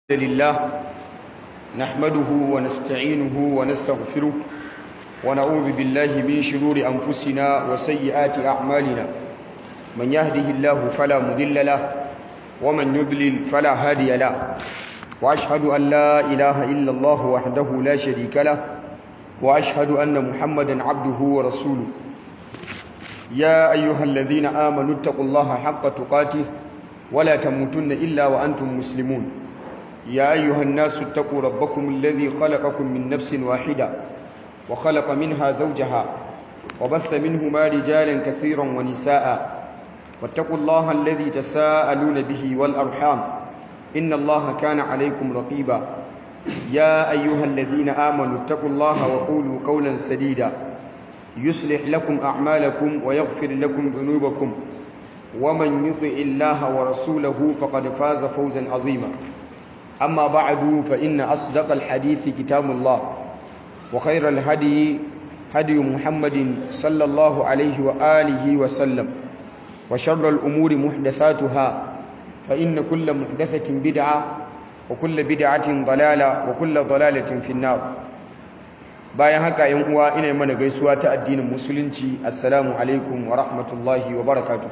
لله نحمده ونستعينه ونستغفره ونعوذ بالله من شرور أنفسنا وسيئات أعمالنا من يهده الله فلا مضل له ومن يضلل فلا هادي له وأشهد أن لا إله إلا الله وحده لا شريك له وأشهد أن محمدا عبده ورسوله يا أيها الذين آمنوا اتقوا الله حق تقاته ولا تموتن إلا وأنتم مسلمون يا أيها الناس اتقوا ربكم الذي خلقكم من نفس واحدة وخلق منها زوجها وبث منهما رجالا كثيرا ونساء واتقوا الله الذي تساءلون به والأرحام إن الله كان عليكم رقيبا يا أيها الذين آمنوا اتقوا الله وقولوا قولا سديدا يصلح لكم أعمالكم ويغفر لكم ذنوبكم ومن يطع الله ورسوله فقد فاز فوزا عظيما أما بعد فإن أصدق الحديث كتاب الله وخير الهدي هدي محمد صلى الله عليه وآله وسلم وشر الأمور محدثاتها فإن كل محدثة بدعة وكل بدعة ضلالة وكل ضلالة في النار bayan haka yan uwa ina mana gaisuwa ta addinin musulunci assalamu alaikum wa rahmatullahi wa barakatuh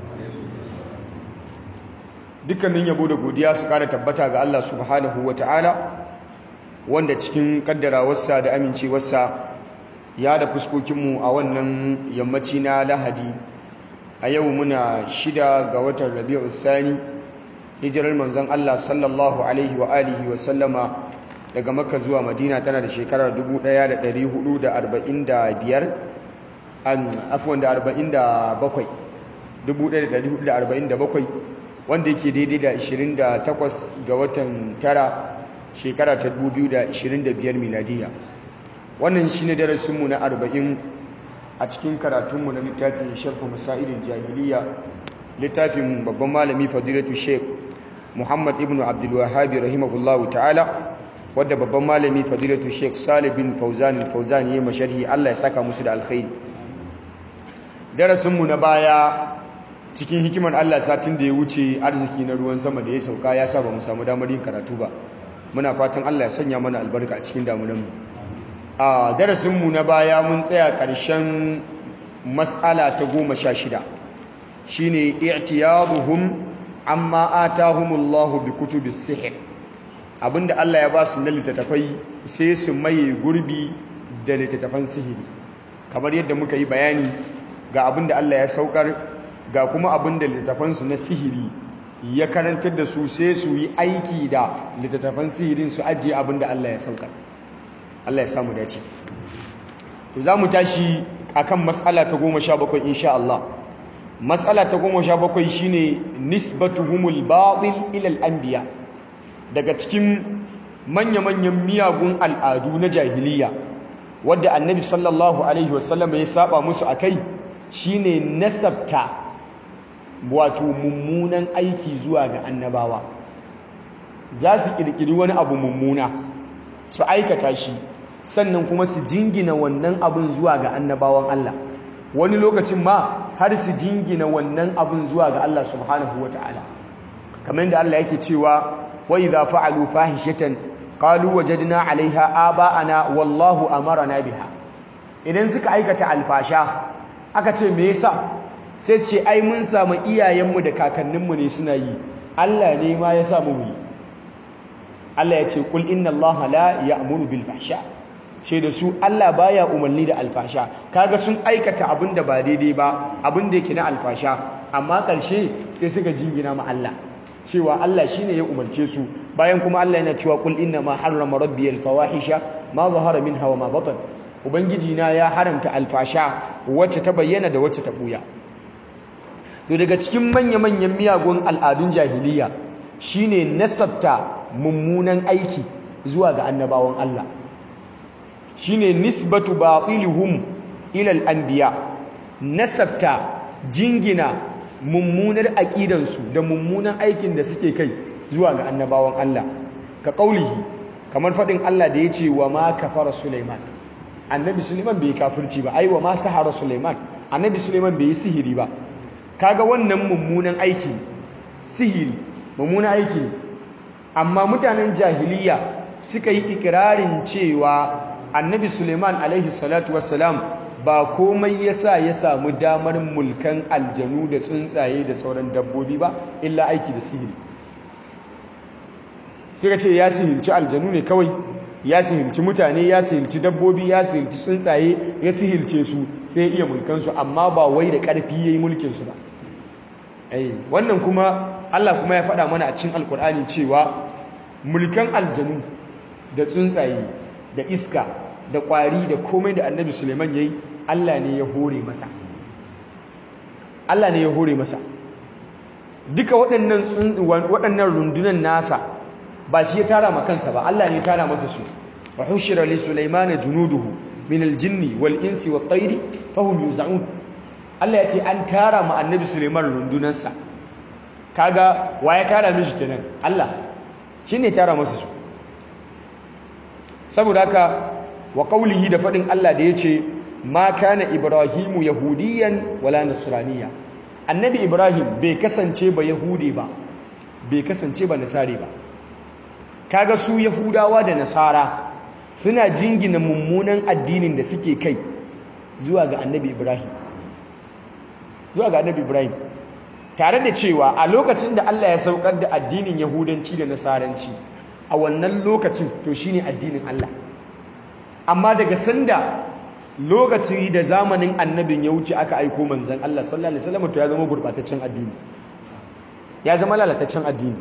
dukkanin yabo da godiya su kara tabbata ga Allah subhanahu wa ta'ala wanda cikin kaddarawarsa da amincewarsa ya da fuskokinmu a wannan yammaci na lahadi a yau muna shida ga watan rabi'u thani hijirar manzon Allah sallallahu alaihi wa alihi wa sallama daga makka zuwa madina tana da shekarar 1445 an afwan da 47 1447 wanda yake daidai da 28 ga watan tara shekara ta 2025 miladiya wannan shine darasinmu na 40 a cikin karatunmu na littafin sharhu masailin jahiliya littafin babban malami fadilatu sheikh muhammad ibn abdul wahhabi rahimahullahu ta'ala wadda babban malami fadilatu sheikh salih bin fauzan fauzan yayi masharhi Allah ya saka musu da alkhairi darasinmu na baya cikin hikimar Allah satin da ya wuce arziki na ruwan sama da ya sauka ya sa ba mu samu damar yin karatu ba muna fatan Allah ya sanya mana albarka a cikin damunanmu a darasinmu na baya mun tsaya ƙarshen matsala ta goma sha shida shine i'tiyaduhum amma atahumullahu bi kutubis sihr abinda Allah ya ba su na littattafai sai su maye gurbi da littattafan sihiri kamar yadda muka yi bayani ga abinda Allah ya saukar ga kuma abinda littattafansu na sihiri ya karantar da su sai su yi aiki da littattafan sihirin su ajiye abinda Allah ya saukar Allah ya samu dace to za mu tashi akan matsala ta goma sha bakwai insha Allah matsala ta goma sha bakwai shine nisbatuhumul batil ilal anbiya daga cikin manya-manyan miyagun al'adu na jahiliya wadda annabi sallallahu alaihi wasallam ya saba musu akai shine nasabta wato mummunan aiki zuwa ga annabawa za su kirkiri wani abu mummuna su aikata shi sannan kuma su jingina wannan abin zuwa ga annabawan Allah wani lokacin ma har su jingina wannan abin zuwa ga Allah subhanahu wataala kamar da Allah yake cewa wa idza fa'alu fahishatan qalu wajadna 'alayha aba'ana wallahu amarna biha idan suka aikata alfasha aka ce me yasa sai ce ai mun samu iyayenmu da kakanninmu ne suna yi Allah ne ma ya samu mu Allah ya ce kul inna Allah la ya'muru bil fahsha ce da su Allah baya umarni da alfasha kaga sun aikata abin da ba daidai ba abin da yake na alfasha amma ƙarshe sai suka jingina ma Allah cewa Allah shine ya umarce su bayan kuma Allah yana cewa kul inna ma harrama rabbi al fawahisha ma zahara minha wa ma batan ubangiji na ya haramta alfasha wacce ta bayyana da wacce ta buya to daga cikin manya-manyan miyagun al'adun jahiliya shine nasabta mummunan aiki zuwa ga annabawan Allah shine nisbatu batilihum ila al-anbiya nasabta jingina mummunar aqidansu da mummunan aikin da suke kai zuwa ga annabawan Allah ka kaulihi kamar fadin Allah da yace wa ma kafara Sulaiman annabi Sulaiman bai kafirci ba ai wa ma sahara Sulaiman annabi Sulaiman bai yi sihiri ba kaga wannan mummunan aiki sihiri mummunan aiki ne amma mutanen jahiliya suka yi ikirarin cewa annabi suleiman alaihi salatu wassalam ba komai yasa ya samu damar mulkan aljanu da tsuntsaye da sauran dabbobi ba illa aiki da sihiri suka ce ya sihirci aljanu ne kawai ya sihirci mutane ya sihirci dabbobi ya sihirci tsuntsaye ya sihirce su sai iya mulkansu amma ba wai da ƙarfi ya yi mulkinsu ba wannan kuma Allah kuma ya faɗa mana a cikin alkur'ani cewa mulkan aljanu da tsuntsaye da iska da ƙwari da komai da annabi suleiman ya yi Allah ne ya hore masa Allah ne ya hore masa duka waɗannan rundunan nasa ba shi ya tara ma kansa ba Allah ne ya tara masa su wa hushira li sulaimana junuduhu min aljinni wal insi wat tayri fahum yuz'un Allah ya ce an tara ma annabi Suleiman rundunansa kaga wa ya tara mishi kenan Allah shine tara masa su saboda haka wa qaulihi da fadin Allah da yace ma kana ibrahimu yahudiyan wala nasraniya annabi ibrahim bai kasance ba yahudi ba bai kasance ba nasari ba kaga su yahudawa da nasara suna jingina mummunan addinin da suke kai zuwa ga annabi ibrahim zuwa ga annabi ibrahim tare da cewa a lokacin da Allah ya saukar da addinin yahudanci da nasaranci a wannan lokacin to shine addinin Allah amma daga sanda lokaci da zamanin annabin ya wuce aka aiko manzon Allah sallallahu alaihi wasallam to ya zama gurbataccen addini ya zama lalataccen addini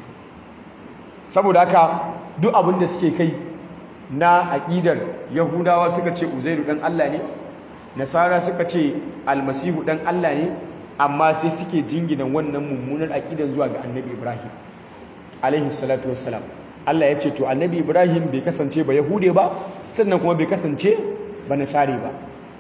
saboda haka duk abin da suke kai na aƙidar yahudawa suka ce uzairu dan Allah ne nasara suka ce almasihu dan Allah ne amma sai suke jingina wannan mummunar aƙidar zuwa ga annabi ibrahim alaihi salatu wassalam Allah ya ce to annabi ibrahim bai kasance ba yahude ba sannan kuma bai kasance ba nasari ba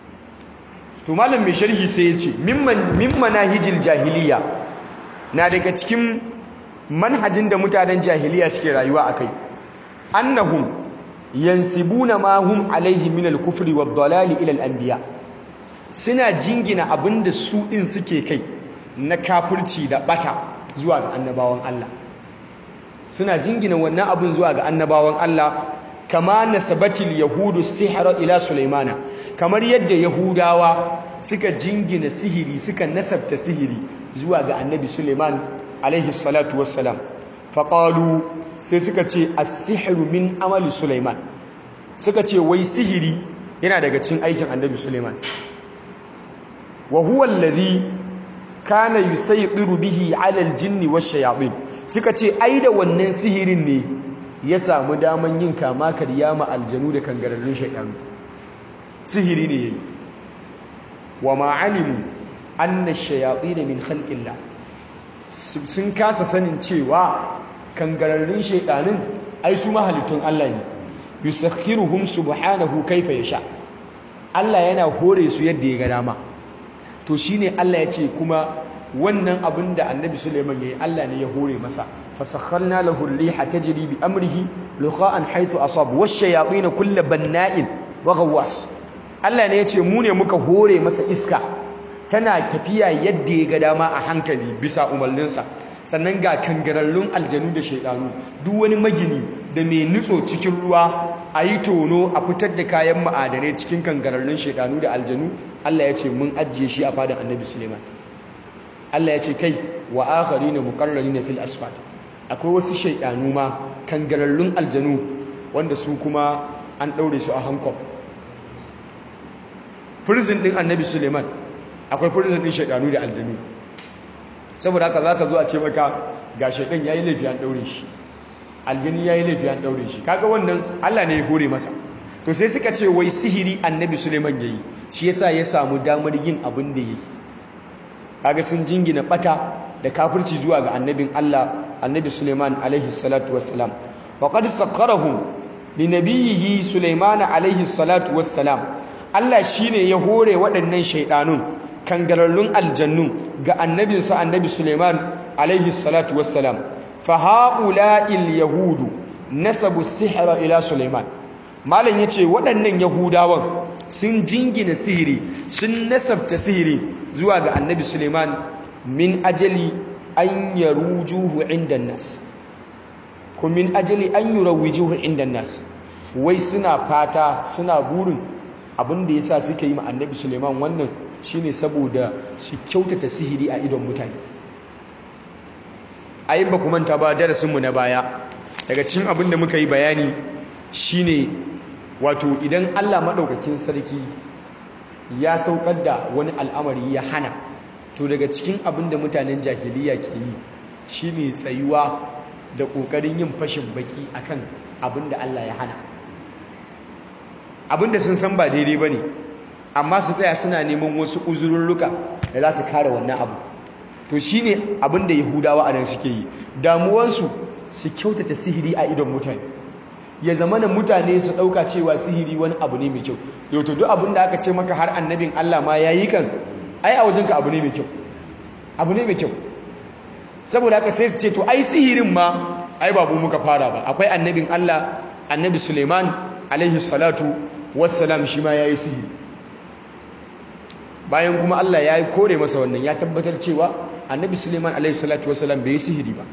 to malam mai sharhi sai ya ce mimman manahijil jahiliya na daga cikin manhajin da mutanen jahiliya suke rayuwa akai annahum yansibuna ma hum alaihi min al-kufri wad-dalali ila al-anbiya suna jingina abinda su din suke kai na kafirci da bata zuwa ga annabawan Allah suna jingina wannan abin zuwa ga annabawan Allah kama nasabatil yahudu sihra ila sulaimana kamar yadda yahudawa suka jingina sihiri suka nasabta sihiri zuwa ga annabi suleiman alaihi salatu wassalam faqalu sai suka ce as-sihru min amali Sulaiman suka ce wai sihiri yana daga cikin aikin Annabi Sulaiman wa huwa alladhi kana yusaytiru bihi 'ala al-jinni wash-shayatin suka ce ai da wannan sihirin ne ya samu daman yin kama karya ma aljanu da kangararrun shaytan sihiri ne yayi wa ma 'alimu anna ash-shayatin min khalqillah sun kasa sanin cewa kangararrun shaidanin ai su mahalittun Allah ne yusakhiruhum subhanahu kaifa yasha Allah yana hore su yadda ya ga dama to shine Allah ya ce kuma wannan abin da Annabi Sulaiman yayi Allah ne ya hore masa fasakharna lahu ar-riha tajri bi amrihi luqa'an haythu asab wash-shayatin kull banna'in wa ghawwas Allah ne ya ce mu ne muka hore masa iska tana tafiya yadda ya ga dama a hankali bisa umarninsa sannan ga kangararrun aljanu da shaidanu duk wani magini da mai nutso cikin ruwa a yi tono a fitar da kayan ma'adanai cikin kangararrun shaidanu da aljanu Allah ya ce mun ajiye shi a fadin annabi suleiman Allah ya ce kai wa akhari na mukarrari na fil asfalt akwai wasu shaidanu ma kangararrun aljanu wanda su kuma an ɗaure su a hankali prison ɗin annabi suleiman akwai prison ɗin shaidanu da aljanu saboda haka za ka zo a ce maka ga shaidan ya yi laifi an ɗaure shi aljini ya yi laifi an ɗaure shi kaga wannan allah ne ya hore masa to sai suka ce wai sihiri annabi suleiman ya yi shi yasa ya samu damar yin abin da ya yi kaga sun jingina bata da kafirci zuwa ga annabin allah annabi suleiman alaihi salatu wassalam wa qad sakkarahum li nabiyhi suleiman alaihi salatu wassalam allah shine ya hore waɗannan shaidanun kangararrun aljannu ga annabinsa annabi Suleiman alaihi salatu wassalam fa haula'il yahudu nasabu sihra ila Suleiman malam yace waɗannan yahudawan sun jingina sihiri sun nasabta sihiri zuwa ga annabi Suleiman min ajali an yarujuhu inda nas kun min ajali an yurawwijuhu inda nas wai suna fata suna burin abin da yasa suka yi ma annabi Suleiman wannan shine saboda su kyautata sihiri a idon mutane ayin ba ku manta ba darasinmu na baya daga cikin abin da muka yi bayani shine wato idan Allah maɗaukakin sarki ya saukar da wani al'amari ya hana to daga cikin abin da mutanen jahiliya ke yi shine tsayuwa da ƙoƙarin yin fashin baki akan abin da Allah ya hana abin da sun san ba daidai ba ne amma su tsaya suna neman wasu uzurruka da za su kare wannan abu to shine abin da yahudawa a nan suke yi damuwansu su kyautata sihiri a idon mutane ya zama na mutane su ɗauka cewa sihiri wani abu ne mai kyau yau to duk abin da aka ce maka har annabin Allah ma ya yi kan ai a wajenka abu ne mai kyau abu ne mai kyau saboda haka sai su ce to ai sihirin ma ai babu muka fara ba akwai annabin Allah annabi Suleiman alaihi salatu wassalam shi ma ya yi sihiri bayan kuma Allah ya yi kore masa wannan ya tabbatar cewa annabi Suleiman alaihi salatu wassalam bai yi sihiri ba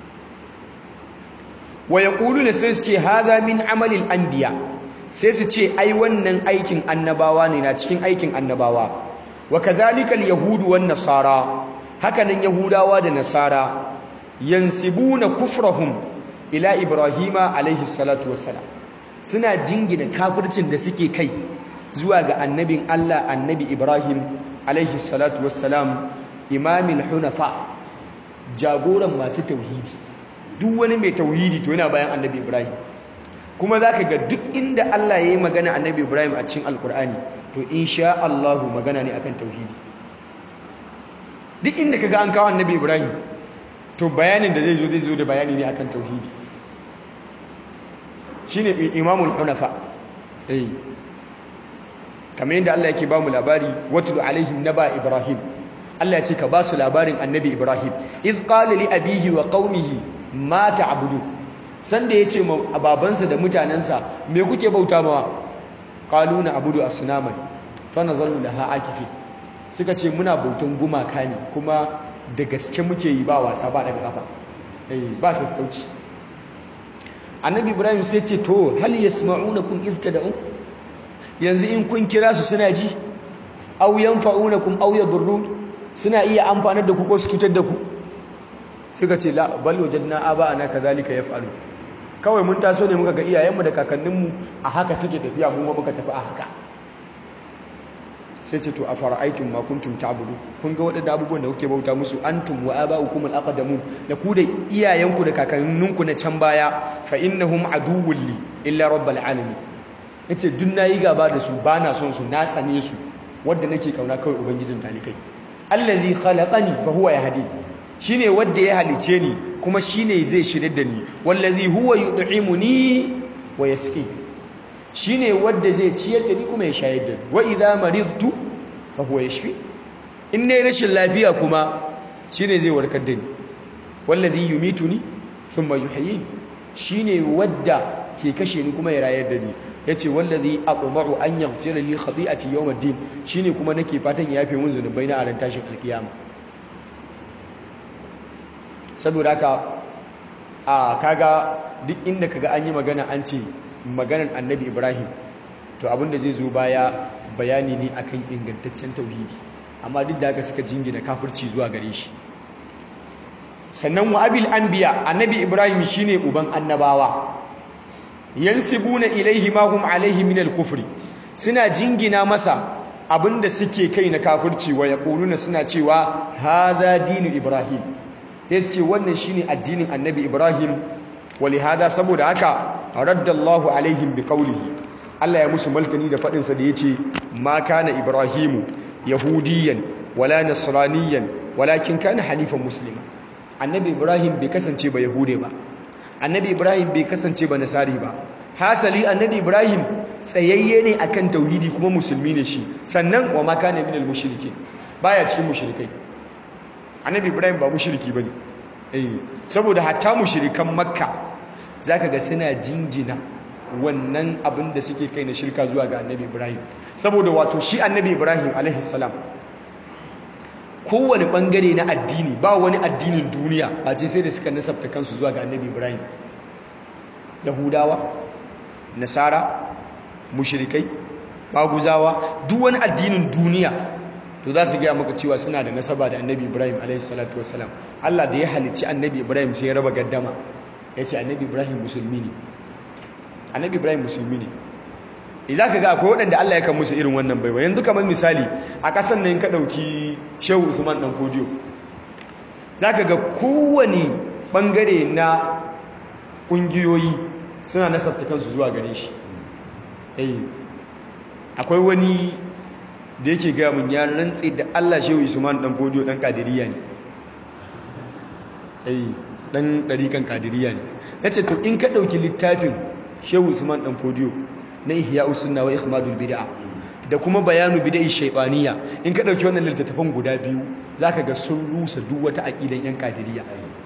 wa yaquluna sai su ce hadha min amalil anbiya sai su ce ai wannan aikin annabawa ne na cikin aikin annabawa wa kadhalika alyahudu wan nasara hakanan yahudawa da nasara yansibuna kufrahum ila ibrahima alaihi salatu wassalam suna jingina kafircin da suke kai zuwa ga annabin Allah annabi Ibrahim alaihi salatu wassalam imamil hunafa jagoran masu tauhidi duk wani mai tauhidi to yana bayan annabi Ibrahim kuma zaka ga duk inda Allah ya yi magana annabi Ibrahim a cikin alkur'ani to insha Allah magana ne akan tauhidi duk inda kaga an kawo annabi Ibrahim to bayanin da zai zo zai zo da bayani ne akan tauhidi shine imamul hunafa eh kamar yadda Allah yake ba mu labari watlu alaihim naba ibrahim Allah ya ce ka ba su labarin annabi ibrahim iz qala li abihi wa qaumihi ma ta'budu sanda yace ma babansa da mutanansa me kuke bauta mawa qalu na abudu asnaman fa nazalu laha akifi suka ce muna bautan gumaka ne kuma da gaske muke yi ba wasa ba daga kafa eh ba sassauci annabi ibrahim sai ce to hal yasma'unakum iz tad'un yanzu in kun kira su suna ji aw yanfa'unakum aw yadurrun suna iya amfanar da ku ko su cutar da ku suka ce la bal wajadna aba'ana kadhalika yaf'alu kawai mun taso ne muka ga iyayenmu da kakanninmu a haka suke tafiya mu ma muka tafi a haka sai ce to afara'aytum ma kuntum ta'budu kun ga wadannan abubuwan da kuke bauta musu antum wa aba'ukum al-aqdamun da ku da iyayenku da kakanninku na can baya fa innahum aduwwun li illa rabbil alamin yace duk nayi gaba da su bana son su na tsane su wanda nake kauna kawai ubangijin talikai allazi khalaqani fa huwa yahdi shine wanda ya halice ni kuma shine zai shirye da ni wallazi huwa yud'imuni wa yasqi shine wanda zai ciyar da ni kuma ya shayar da ni wa idza maridtu fa huwa yashfi in ne rashin lafiya kuma shine zai warkar da ni wallazi yumituni thumma yuhyini shine wadda ke kashe ni kuma ya rayar da ni yace wallazi aqma'u an yaghfira li khati'ati yawm ad-din shine kuma nake fatan ya yafe mun zunubai na a ran tashin alkiyama saboda haka a kaga duk inda kaga an yi magana an ce maganar annabi ibrahim to abinda zai zo baya bayani ne akan ingantaccen tauhidi amma duk da haka suka jingina kafirci zuwa gare shi sannan wa abil anbiya annabi ibrahim shine uban annabawa yansibuna ilaihi ma hum alaihi min al-kufri suna jingina masa abinda suke kai na kafirci wa yaquluna suna cewa hadha dinu ibrahim yace wannan shine addinin annabi ibrahim walihada saboda haka raddallahu alaihim biqaulihi Allah ya musu maltani da fadin sa da yace ma kana ibrahimu yahudiyan wala nasraniyan walakin kana hanifan muslima annabi ibrahim bai kasance ba yahude ba annabi ibrahim bai kasance ba nasari ba hasali annabi ibrahim tsayayye ne akan tauhidi kuma musulmi ne shi sannan wa ma kana minal mushrikin baya cikin mushrikai annabi ibrahim ba mushriki bane eh saboda hatta mushrikan makka zaka ga suna jingina wannan abin da suke kai na shirka zuwa ga annabi ibrahim saboda wato shi annabi ibrahim alaihi salam kowane bangare na addini ba wani addinin duniya ba ce sai da suka nasabta kansu zuwa ga annabi ibrahim yahudawa nasara mushrikai baguzawa duk wani addinin duniya to za su gaya maka cewa suna da nasaba da annabi ibrahim alaihi salatu wassalam allah da ya halicci annabi ibrahim sai ya raba gaddama ya ce annabi ibrahim musulmi ne annabi ibrahim musulmi ne za ka ga akwai waɗanda allah ya kan musu irin wannan baiwa yanzu kamar misali a ƙasan nan ka ɗauki shehu usman ɗan kodiyo za ka ga kowane ɓangare na ƙungiyoyi suna nasabta kansu zuwa gare shi akwai wani da yake gaya mun ya rantse da Allah shehu Usman dan fodiyo dan kadiriya ne eh dan dariƙan kadiriya ne yace to in ka dauki littafin shehu Usman dan fodiyo na ihya usunna wa ikhmadul bid'a da kuma bayanu bid'i shaytaniya in ka dauki wannan littattafan guda biyu zaka ga sun rusa duk wata aqidan yan kadiriya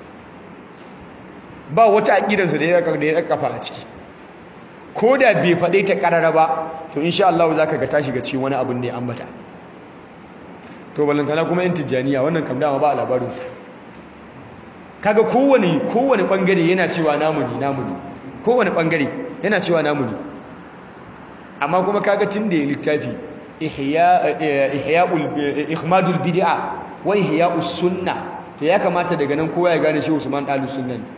ba wata aqidan su da ya da ya kafa a ciki ko da bai faɗe ta ƙarara ba to insha Allah za ka ga ta shiga cikin wani abin da ya ambata to balantana kuma yin tijjaniya wannan kam dama ba a labarinsu kaga kowane kowane ɓangare yana cewa namu ne namu ne kowane ɓangare yana cewa namu ne amma kuma kaga tun da ya littafi ihmadul bid'a wa ihya'us sunna to ya kamata daga nan kowa ya gane shi Usman Dalu sunna ne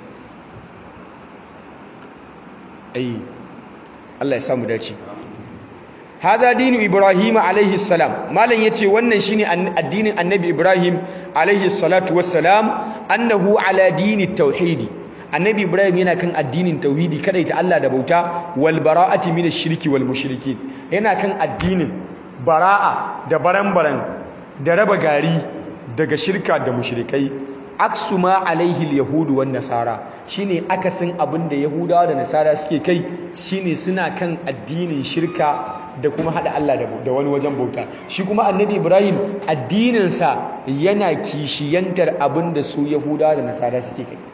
ai Allah ya samu dace hada dinu ibrahim alaihi salam malam yace wannan shine addinin annabi ibrahim alaihi salatu wassalam annahu ala dini tauhidi annabi ibrahim yana kan addinin tauhidi kada ta Allah da bauta wal bara'ati min ash-shirki wal mushrikin yana kan addinin bara'a da baran-baran da raba gari daga shirka da mushrikai aksu ma alaihi yahudu wan nasara shine akasin abin da yahudawa da nasara suke kai shine suna kan addinin shirka da kuma hada Allah da wani wajen bauta shi kuma annabi ibrahim addininsa yana kishiyantar abin da su yahudawa da nasara suke kai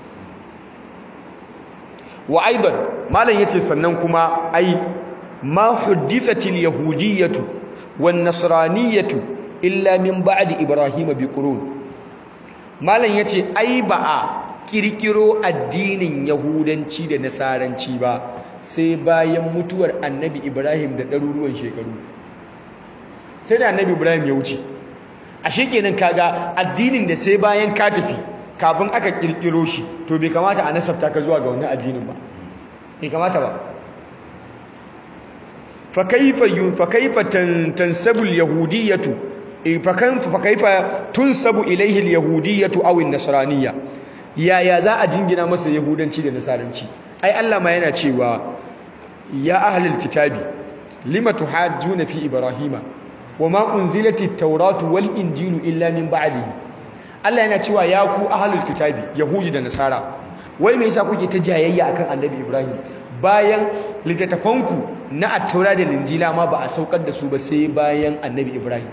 wa aidan malam yace sannan kuma ai ma huddithatil yahudiyyatu wan nasraniyatu illa min ba'di ibrahim bi qurun malam ya ce ai ba a kirkiro addinin yahudanci da nasaranci ba sai bayan mutuwar annabi ibrahim da ɗaruruwan shekaru sai da annabi ibrahim ya wuce a shekenan kaga addinin da sai bayan ka tafi kafin aka kirkiro shi to bai kamata a nasabta ka zuwa ga wannan addinin ba bai kamata ba fa kaifa fa kaifa tansabu al-yahudiyyatu fakaifa tunsabu ilaihi al-yahudiyyatu aw an-nasraniyya yaya za a jingina masa yahudanci da nasaranci ai Allah ma yana cewa ya ahlul kitabi lima tuhajjuna fi ibrahima wama unzilati at-tauratu wal injilu illa min ba'dihi Allah yana cewa ya ku ahlul kitabi yahudi da nasara wai me yasa kuke ta jayayya akan annabi ibrahim bayan littattafanku na at-taura da injila ma ba a saukar da su ba sai bayan annabi ibrahim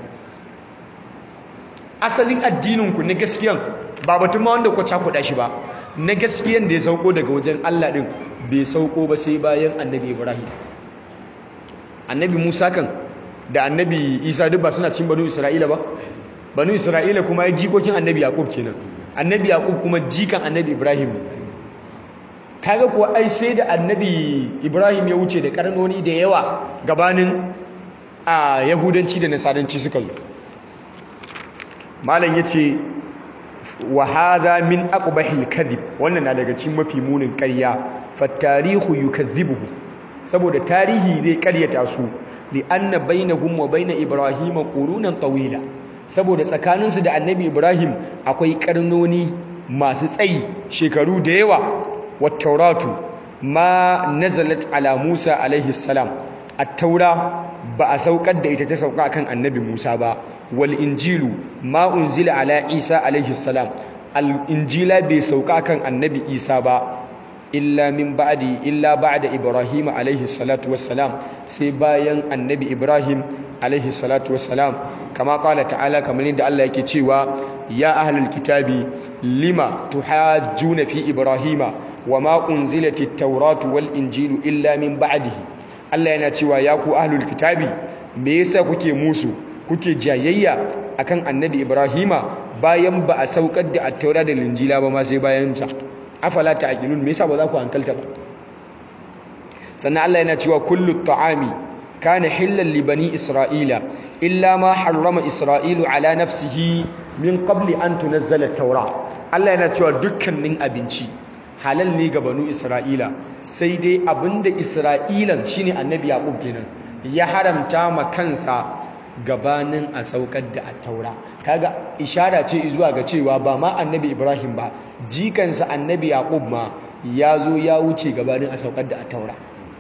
asalin addininku na gaskiyan ba batun ma wanda ku cakuɗa shi ba na gaskiyan da ya sauko daga wajen Allah ɗin bai sauko ba sai bayan annabi Ibrahim annabi Musa kan da annabi Isa duk ba suna cin banu Isra'ila ba banu Isra'ila kuma ya jikokin annabi Yaqub kenan annabi Yaqub kuma jikan annabi Ibrahim kaga kuwa ai sai da annabi Ibrahim ya wuce da karnoni da yawa gabanin a yahudanci da nasaranci suka zo malam yace wa hadha min aqbahil kadhib wannan na daga cikin mafi munin ƙarya fa tarihu yukazzibuhu saboda tarihi zai ƙaryata su li anna bainahum wa bain ibrahim qurunan tawila saboda tsakaninsu da annabi ibrahim akwai karnoni masu tsayi shekaru da yawa wat tauratu ma nazalat ala musa alaihi salam at-taura ba a saukar da ita ta sauka kan annabi Musa ba wal injilu ma unzila ala Isa alaihi salam al injila bai sauka kan annabi Isa ba illa min ba'di illa ba'da Ibrahim alaihi salatu wassalam sai bayan annabi Ibrahim alaihi salatu wassalam kama qala ta'ala kamar yadda Allah yake cewa ya ahlul kitabi lima tuhajjuna fi Ibrahima wama unzilatit tawratu wal injilu illa min ba'dihi Allah yana cewa ya ku ahlul kitabi me yasa kuke musu kuke jayayya akan annabi Ibrahima bayan ba a saukar da at-taura da linjila ba ma sai bayan sa afala ta'qilun me yasa ba za ku hankalta ba sannan Allah yana cewa kullu ta'ami kana hillan li bani isra'ila illa ma harrama isra'ilu ala nafsihi min qabli an tunazzala at-taura Allah yana cewa dukkanin abinci halal ne ga banu isra'ila sai dai abinda isra'ilan shine annabi yaqub kenan ya haramta ma kansa gabanin a saukar da at-taura kaga ishara ce zuwa ga cewa ba ma annabi ibrahim ba jikansa annabi yaqub ma ya zo ya wuce gabanin a saukar da at-taura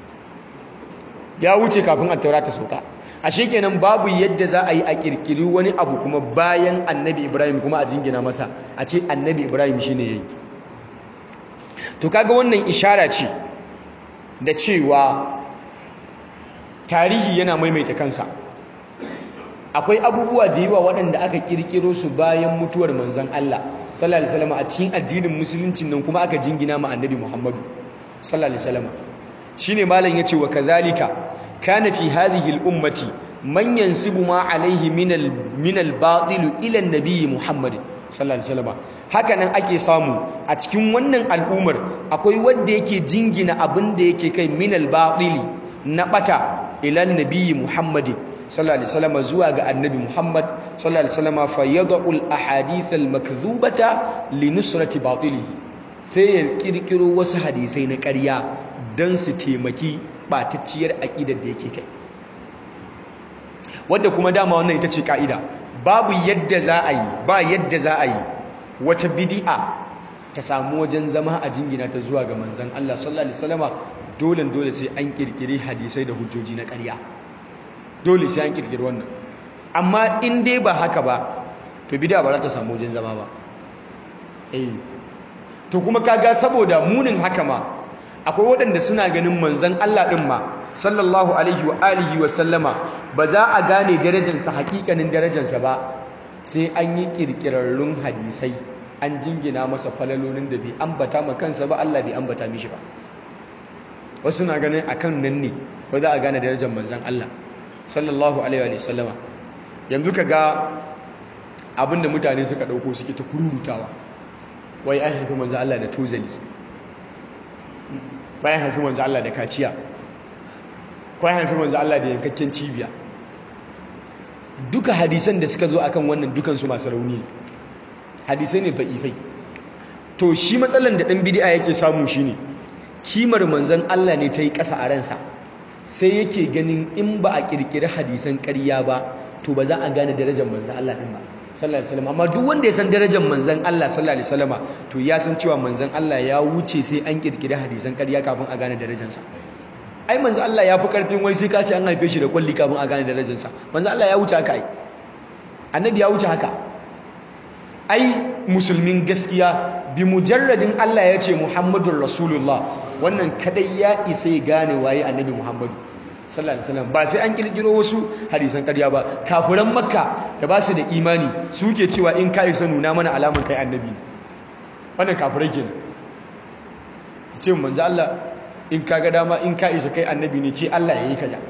ya wuce kafin at-taura ta sauka ashe kenan babu yadda za a yi a kirkiri wani abu kuma bayan annabi ibrahim kuma a jingina masa a ce annabi ibrahim shine yayi to kaga wannan ishara ce da cewa tarihi yana maimaita kansa akwai abubuwa da yawa waɗanda aka kirkiro su bayan mutuwar manzon Allah sallallahu alaihi wasallam a cikin addinin musulunci nan kuma aka jingina ma annabi Muhammadu sallallahu alaihi wasallam shine malam yace wa kadhalika kana fi hadhihi al-ummati man yansibu ma alaihi min al min al-batil ila an-nabi Muhammad sallallahu alaihi wasallam haka nan ake samu a cikin wannan al'ummar akwai wanda yake jingina abin da yake kai min al-batil na bata ila an-nabi Muhammad sallallahu alaihi wasallam zuwa ga annabi Muhammad sallallahu alaihi wasallam fa yad'u al-ahadith al-makdhubata li nusrati batilihi sai ya kirkiro wasu hadisai na ƙarya don su taimaki ɓatacciyar aƙidar da yake kai wadda kuma dama wannan ita ce ƙa'ida babu yadda za a yi ba yadda za a yi wata bidi'a ta samu wajen zama a jingina ta zuwa ga manzan Allah sallallahu alaihi wasallama dole dole sai an kirkiri hadisai da hujjoji na ƙarya dole sai an kirkiri wannan amma in dai ba haka ba to bid'a ba za ta samu wajen zama ba eh to kuma kaga saboda munin haka ma akwai waɗanda suna ganin manzan Allah ɗin ma sallallahu alaihi wa alihi wa sallama ba za a gane darajarsa hakikanin darajarsa ba sai an yi ƙirƙirarrun hadisai an jingina masa falalolin da bai ambata ma kansa ba Allah bai ambata mishi ba wasu na ganin akan nan ne ba za a gane darajar manzan Allah sallallahu alaihi wa sallama yanzu ka ga abinda mutane suka ɗauko suke ta kururutawa wai an haifi manzan Allah da tozali bayan haifi manzo Allah da kaciya ko haifi manzo Allah da yankakken cibiya duka hadisan da suka zo akan wannan dukan su masu rauni hadisai ne da'ifai to shi matsalan da dan bid'a yake samu shine kimar manzon Allah ne ta yi ƙasa a ransa sai yake ganin in ba a kirkiri hadisan ƙarya ba to ba za a gane darajar manzon Allah din ba sallallahu alaihi wasallam amma duk wanda ya san darajar manzon Allah sallallahu alaihi wasallama to ya san cewa manzon Allah ya wuce sai an kirkiri hadisan ƙarya kafin a gane darajarsa ai manzon Allah ya fi karfin wai sai ka ce an haife shi da kulli kafin a gane darajarsa manzon Allah ya wuce haka ai annabi ya wuce haka ai musulmin gaskiya bi mujarradin Allah ya ce Muhammadur Rasulullah wannan kadai ya isa ya gane waye annabi Muhammadu sallallahu alaihi wasallam ba sai an kirkiro wasu hadisan ƙarya ba kafiran makka da ba su da imani suke cewa in kai sa nuna mana alaman kai annabi wannan kafirai kenan ce manzo Allah in kaga dama in ka isa kai annabi ne ce Allah yayi kaza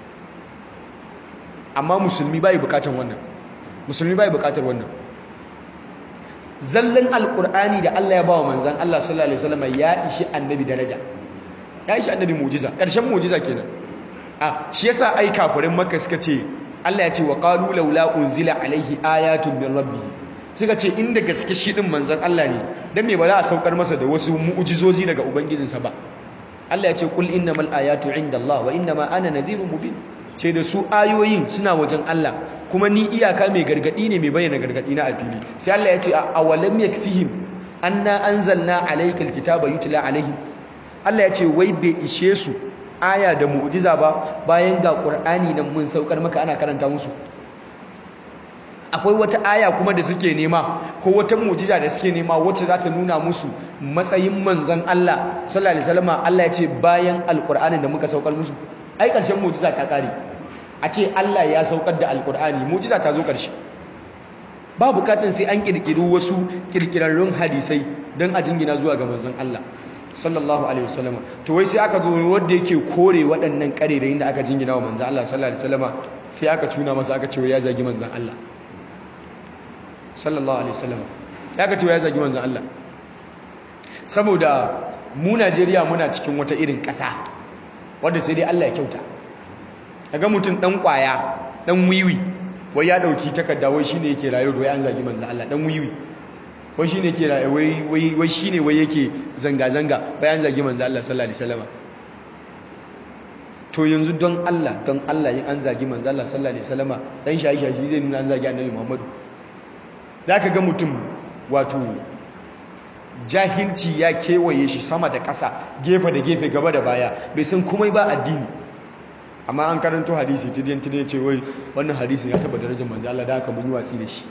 amma musulmi bai bukatan wannan musulmi bai bukatar wannan zallan alqur'ani da Allah ya bawa manzon Allah sallallahu alaihi wasallam ya ishi annabi daraja ya ishi annabi mu'jiza karshen mu'jiza kenan a shi yasa ai kafirin makka suka ce Allah ya ce wa qalu laula unzila alaihi ayatun min rabbih suka ce inda gaske shi din manzon Allah ne dan me ba za a saukar masa da wasu mu'jizozi daga ubangijinsa ba Allah ya ce kul innamal ayatu indallah wa innama ana nadhirun mubin ce da su ayoyin suna wajen Allah kuma ni iyaka mai gargadi ne mai bayyana gargadi na a fili sai Allah ya ce awalam yakfihim anna anzalna alaykal kitaba yutla alaihim Allah ya ce wai bai ishe su aya da mu'jiza ba bayan ga Qur'ani nan mun saukar maka ana karanta musu akwai wata aya kuma da suke nema ko wata mu'jiza da suke nema wacce za ta nuna musu matsayin manzon Allah sallallahu alaihi wasallam Allah ya ce bayan alqur'anin da muka saukar musu ai ƙarshen mu'jiza ta kare a ce Allah ya saukar da alqur'ani mu'jiza ta zo ƙarshe ba bukatun sai an kirkiri wasu kirkirarrun hadisai don a jingina zuwa ga manzon Allah sallallahu alaihi wasallam to wai sai aka zo wanda yake kore waɗannan ƙarerayin da aka jingina wa manzon Allah sallallahu alaihi wasallam sai aka tuna masa aka ce ya zagi manzon Allah sallallahu alaihi wasallam ya ka ce ya zagi manzon Allah saboda mu Najeriya muna cikin wata irin ƙasa wanda sai dai Allah ya kyauta kaga mutum dan kwaya dan wiwi wai ya dauki takarda wai shine yake rayuwa wai an zagi manzo Allah dan wiwi wai shine yake rayuwa wai wai wai shine wai yake zanga zanga wai an zagi manzo Allah sallallahu alaihi wasallam to yanzu don Allah don Allah yin an zagi manzo Allah sallallahu alaihi wasallam dan shayi shayi zai nuna an zagi annabi Muhammadu zaka ga mutum wato jahilci ya kewaye shi sama da ƙasa gefe da gefe gaba da baya bai san komai ba addini amma an karanto hadisi tidiyan tidiyan ce wai wannan hadisin ya taba darajar manzo Allah da aka mun yi watsi da shi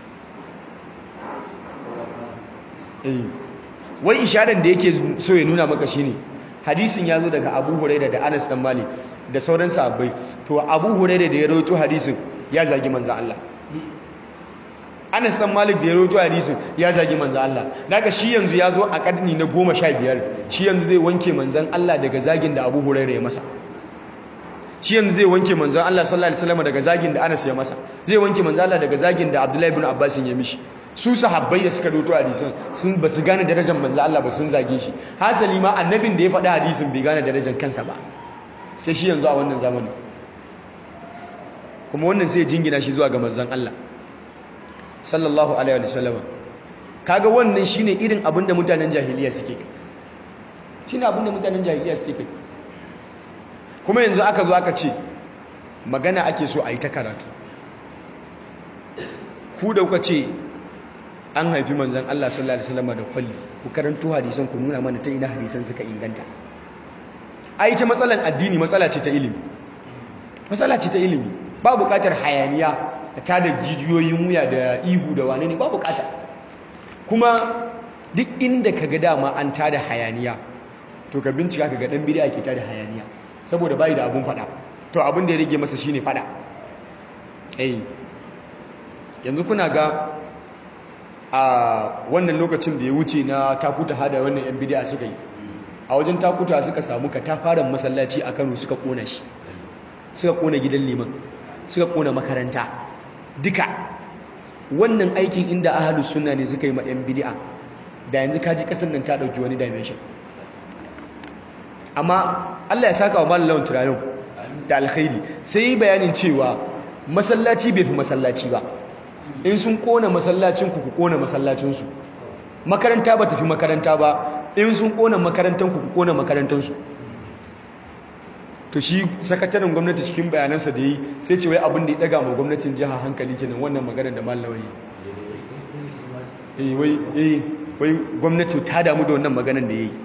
eh wai isharar da yake so ya nuna maka shine hadisin ya zo daga Abu Hurairah da Anas dan Malik da sauran sahabbai to Abu Hurairah da ya rawaito hadisin ya zagi manzo Allah Anas dan Malik da ya rawaito hadisin ya zagi manzo Allah daga shi yanzu ya zo a karni na 15 shi yanzu zai wanke manzon Allah daga zagin da Abu Hurairah ya masa shi yanzu zai wanke manzon Allah sallallahu alaihi wasallam daga zagin da Anas ya masa zai wanke manzon Allah daga zagin da Abdullahi ibn Abbas ya mishi su sahabbai da suka rawaito hadisin sun ba su gane darajar manzon Allah ba sun zage shi hasali ma annabin da ya faɗi hadisin bai gane darajar kansa ba sai shi yanzu a wannan zamani kuma wannan sai ya jingina shi zuwa ga manzon Allah sallallahu alaihi wa sallam kaga wannan shine irin abin da mutanen jahiliya suke shine abin da mutanen jahiliya suke kai kuma yanzu aka zo aka ce magana ake so a yi ta karatu ku da kuka ce an haifi manzon Allah sallallahu alaihi wasallam da kwalli ku karanto hadisan ku nuna mana ta ina hadisan suka inganta ai ta matsalan addini matsala ce ta ilimi matsala ce ta ilimi ba buƙatar hayaniya ta da jijiyoyin wuya da ihu da wane ne ba bukata kuma duk inda ka ga dama an tada hayaniya to ka bincika ka ga dan bid'a ke tada hayaniya saboda bai da abun fada to abun da ya rage masa shine fada eh yanzu kuna ga a wannan lokacin da ya wuce na takuta hada wannan yan bid'a suka yi a wajen takuta suka samu katafaren masallaci a Kano suka kona shi suka kona gidan liman suka kona makaranta duka wannan aikin inda ahalus sunna ne suka yi ma 'yan bid'a da yanzu kaji kasan nan ta dauki wani dimension amma Allah ya saka wa malam lawan turayon da alkhairi sai yi bayanin cewa masallaci bai fi masallaci ba in sun kona masallacin ku ku kona masallacin su makaranta ba tafi makaranta ba in sun kona makarantan ku ku kona makarantan su to shi sakataren gwamnati cikin bayanansa da yi sai ce wai abin da ya daga ma gwamnatin jiha hankali kenan wannan maganar da mallawa yi wai eh wai gwamnati ta damu da wannan maganar da yayi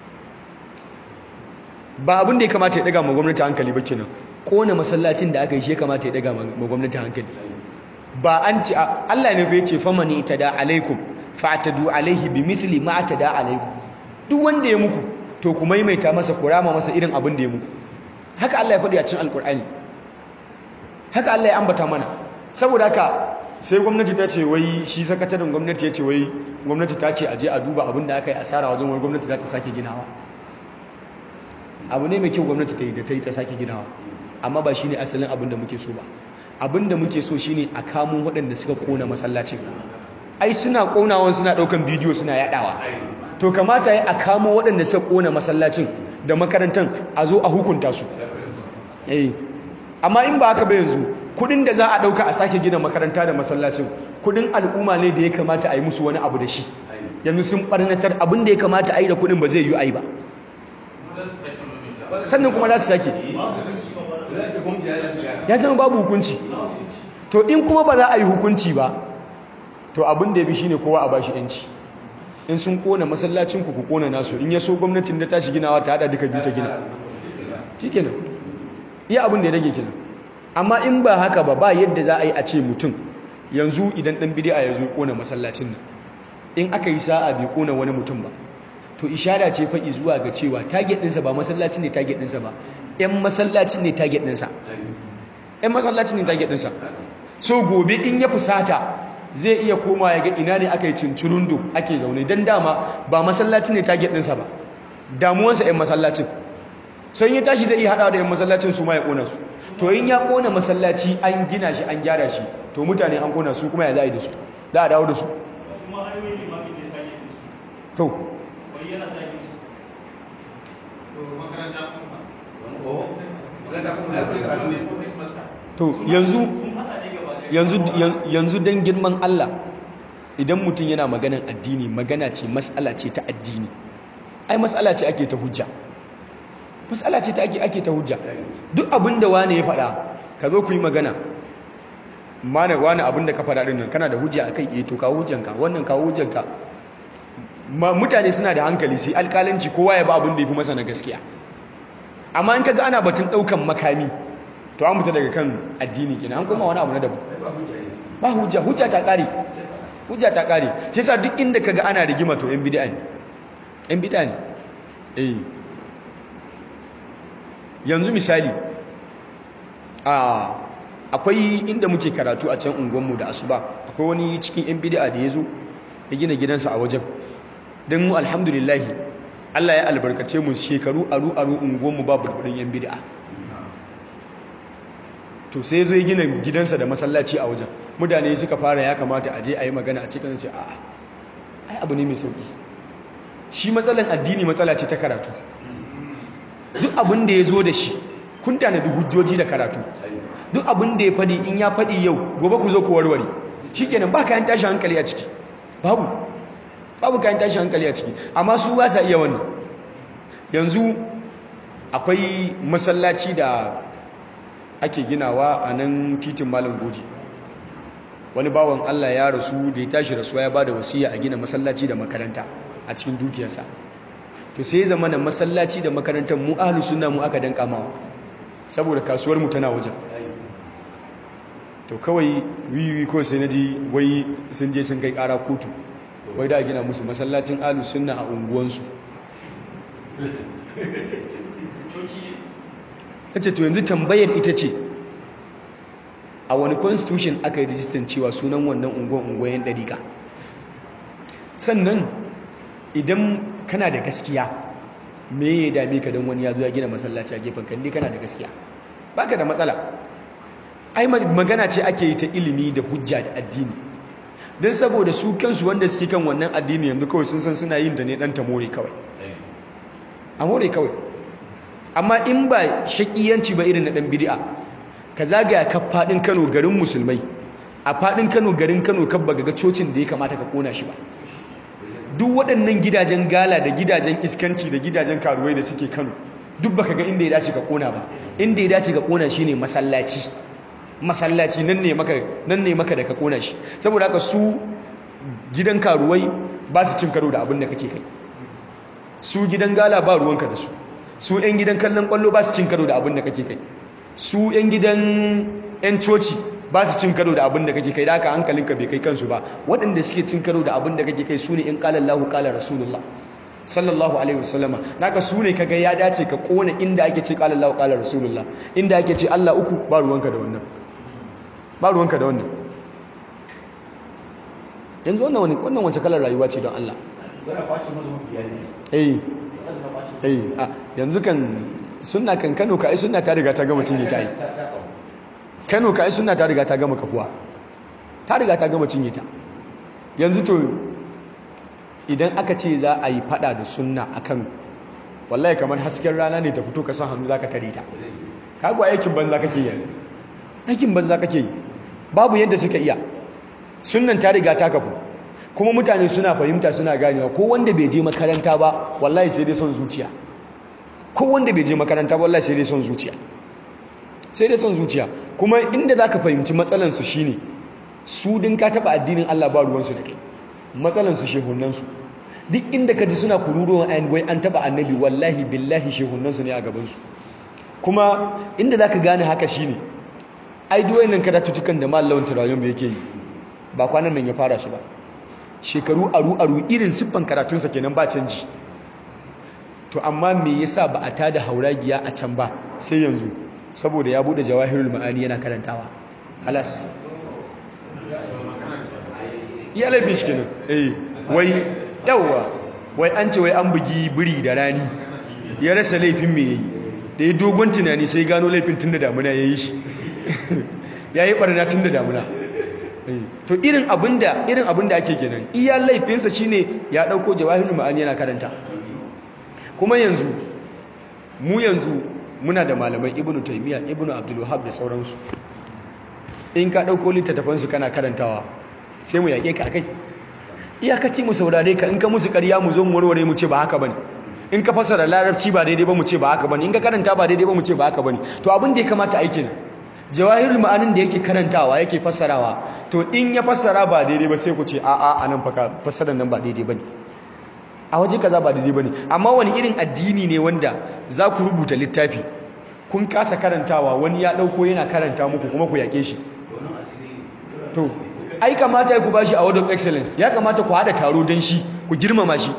ba abin da ya kamata ya daga ma gwamnati hankali ba kenan kona masallacin da aka yi shi ya kamata ya daga ma gwamnati hankali ba an ce Allah ne fa yace famani itada alaikum fa'tadu alaihi bimithli ma atada alaikum duk wanda ya muku to ku maimaita masa kurama masa irin abin da ya muku haka Allah ya faɗi a cikin alkur'ani haka Allah ya ambata mana saboda haka sai gwamnati ta ce wai shi sakataren gwamnati ya ce wai gwamnati ta ce aje a duba abin da aka yi asara wajen wai gwamnati za ta sake ginawa abu ne mai kyau gwamnati ta yi da ta yi ta sake ginawa amma ba shi ne asalin abin da muke so ba abin da muke so shine a kamo waɗanda suka kona masallacin ai suna konawan suna ɗaukan bidiyo suna yaɗawa to kamata ya a kamo waɗanda suka kona masallacin da makarantar a zo a hukunta su eh amma in ba haka ba yanzu kudin da za a dauka a sake gina makaranta da masallacin kudin al'umma ne da ya kamata a yi musu wani abu da shi yanzu sun barnatar abin da ya kamata a yi da kudin ba zai yi a yi ba sannan kuma za su sake ya zama babu hukunci to in kuma ba za a yi hukunci ba to abin da ya bi shine kowa a bashi yanci in sun kona masallacin ku ku kona nasu in ya so gwamnatin da tashi ginawa ta hada duka biyu ta gina shikenan iya abin da ya rage kenan amma in ba haka ba ba yadda za a yi a ce mutum yanzu idan dan bid'a ya zo kona masallacin nan in aka yi sa'a bai kona wani mutum ba to ishara ce faɗi zuwa ga cewa target ɗinsa ba masallacin ne target ɗinsa ba ƴan masallacin ne target ɗinsa ƴan masallacin ne target ɗinsa so gobe in ya fusata zai iya koma ya ga ina ne aka yi cincirundo ake zaune don dama ba masallacin ne target ɗinsa ba damuwansa 'yan masallacin sai ya tashi zai iya haɗa da 'yan masallacin su ma ya ƙona su to in ya ƙona masallaci an gina shi an gyara shi to mutane an ƙona su kuma ya za a yi da su za a dawo da su to to yanzu yanzu yanzu dan girman Allah idan mutum yana maganan addini magana ce mas'ala ce ta addini ai mas'ala ce ake ta hujja mas'ala ce ta ake ake ta hujja duk abinda wani ya faɗa ka zo ku yi magana mana wani abinda ka faɗa din nan kana da hujja akai eh to kawo hujjanka wannan kawo hujjanka mutane suna da hankali sai alƙalanci kowa ya ba abin da ya fi masa na gaskiya amma in kaga ana batun ɗaukan makami to an fita daga kan addini kenan an koma wani abu na daban ba hujja hujja ta ƙare hujja ta ƙare shi sa duk inda kaga ana rigima to yan bid'a ne yan bid'a ne eh yanzu misali a akwai inda muke karatu a can unguwanmu da asuba akwai wani cikin yan bid'a da ya zo ya gina gidansa a wajen don mu alhamdulillahi Allah ya albarkace mu shekaru aru aru unguwanmu ba burburin yan bid'a to sai zo ya gina gidansa da masallaci a wajen mutane suka fara ya kamata a je a yi magana a cikin ce a'a ai abu ne mai sauki shi matsalan addini matsala ce ta karatu duk abin da ya zo da shi kun tanadi hujjoji da karatu duk abin da ya faɗi in ya faɗi yau gobe ku zo ku warware shi kenan ba kayan tashi hankali a ciki babu babu kayan tashi hankali a ciki amma su ba sa iya wannan yanzu akwai masallaci da ake ginawa a nan titin malam goji wani bawan Allah ya rasu da ya tashi rasuwa ya ba da wasiya a gina masallaci da makaranta a cikin dukiyarsa to sai zama na masallaci da makarantar mu ahlus sunna mu aka danka mawa saboda kasuwar mu tana wajen to kawai wiwi ko sai naji wai sun je sun kai kara kotu wai da gina musu masallacin ahlus sunna a unguwansu ce to yanzu tambayar ita ce a wani constitution aka yi rijistan cewa sunan wannan unguwan unguwayen ɗariƙa sannan idan kana da gaskiya me ya dame ka don wani ya zo ya gina masallaci a gefen kalli kana da gaskiya baka da matsala ai magana ce ake yi ta ilimi da hujja da addini don saboda su kansu wanda suke kan wannan addini yanzu kawai sun san suna yin da ne ɗan tamore kawai a more kawai amma in ba shakiyanci ba irin na ɗan bidi'a ka zagaya ka faɗin kano garin musulmai a faɗin kano garin kano kan ba ga cocin da ya kamata ka kona shi ba duk waɗannan gidajen gala da gidajen iskanci da gidajen karuwai da suke kano duk baka ga inda ya dace ka kona ba inda ya dace ka kona shi ne masallaci masallaci nan ne maka nan ne maka da ka kona shi saboda haka su gidan karuwai ba su cin karo da abin da kake kai su gidan gala ba ruwanka da su su 'yan gidan kallon kwallo ba su cin karo da abin da kake kai su 'yan gidan 'yan coci ba su cin karo da abin da kake kai da haka hankalinka bai kai kansu ba waɗanda suke cin karo da abin da kake kai su ne in ƙalar lahu ƙalar rasulullah sallallahu alaihi wasallama naka su ne kaga ya dace ka kona inda ake ce ƙalar lahu ƙalar rasulullah inda ake ce allah uku ba ruwanka da wannan ba ruwanka da wannan yanzu wannan wannan wace kalar rayuwa ce don allah eh eh a yanzu kan sunna kan Kano kai sunna ta riga ta gama cinye ta yi Kano kai sunna ta riga ta gama kafuwa ta riga ta gama cinye ta yanzu to idan aka ce za a yi fada da sunna a Kano wallahi kamar hasken rana ne ta fito ka san hannu zaka tare ta kago aikin banza kake yi aikin banza kake yi babu yadda suka iya sunnan ta riga ta kafu kuma mutane suna fahimta suna ganewa ko wanda bai je makaranta ba wallahi sai dai son zuciya ko wanda bai je makaranta ba wallahi sai dai son zuciya sai dai son zuciya kuma inda zaka fahimci matsalan su shine su din ka taba addinin Allah ba ruwan su da kai matsalan su shehunan su duk inda ka ji suna kururuwan ayin wai an taba annabi wallahi billahi shehunan su ne a gaban su kuma inda zaka gane haka shine ai duk wayannan karatutukan da mallawan turayen yake yi ba kwanan nan ya fara su ba shekaru aru-aru irin siffan karatunsa kenan ba canji to amma me yasa ba a tada hauragiya a can ba sai yanzu saboda ya bude jawahirul ma'ani yana karantawa halas ya laifin shi kenan eh wai yawwa wai an ce wai an bugi biri da rani ya rasa laifin me yayi da ya dogon tunani sai gano laifin tun da damuna ya yi shi ya yi barna tun da damuna to irin abinda irin abinda ake kenan iya laifinsa shine ya dauko jawahirul ma'ani yana karanta kuma yanzu mu yanzu muna da malamai ibnu taymiya ibnu abdul wahhab da sauransu in ka dauko littattafan su kana karantawa sai mu yake ka akai iyakaci mu saurare ka in ka musu ƙarya mu zo mu warware mu ce ba haka bane in ka fasara larabci ba daidai ba mu ce ba haka bane in ka karanta ba daidai ba mu ce ba haka bane to abin da ya kamata aiki nan jawahirul ma'anin da yake karantawa yake fassarawa to in ya fassara ba daidai ba sai ku ce a'a anan fa fassarar nan ba daidai bane a waje kaza ba daidai bane amma wani irin addini ne wanda za ku rubuta littafi kun kasa karantawa wani ya dauko yana karanta muku kuma ku yake shi to ai kamata ku bashi a word of excellence ya kamata ku hada taro don shi ku girmama shi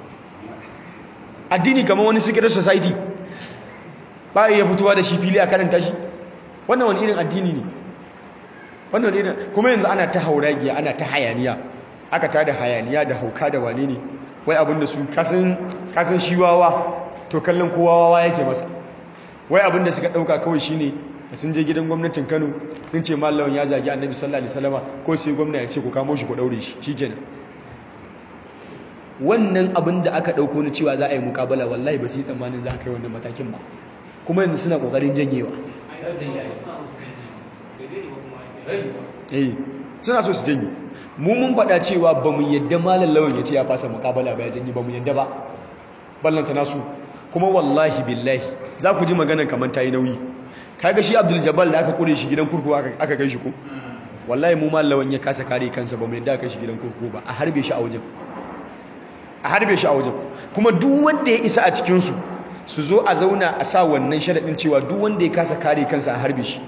addini kamar wani secret society ba ya fitowa da shi fili a karanta shi wannan wani irin addini ne wannan wani irin kuma yanzu ana ta hauragiya ana ta hayaniya aka ta da hayaniya da hauka da wane ne wai abinda su kasan shi wawa to kallon kowa wawa yake masa wai abinda suka dauka kawai shine sun je gidan gwamnatin Kano sun ce mallawan ya zagi Annabi sallallahu alaihi wasallama ko sai gwamna ya ce ku kamo shi ku daure shi shikenan wannan abin da aka dauko ni cewa za a yi mukabala wallahi ba su yi tsammanin za a kai wannan matakin ba kuma yanzu suna kokarin janyewa eh suna so su janye mu mun faɗa cewa ba mu yadda malam lawan ya ce ya fasa mukabala ba ya janye ba mu yadda ba ballanta nasu kuma wallahi billahi za ku ji maganan kamar ta yi nauyi kaga shi abdul jabal da aka kure shi gidan kurkuku aka kai shi ko wallahi mu malam lawan ya kasa kare kansa ba mu yadda aka shi gidan kurkuku ba a harbe shi a wajen a harbe shi a wajen kuma duk wanda ya isa a cikinsu su zo a zauna a sa wannan sharaɗin cewa duk wanda ya kasa kare kansa a harbe shi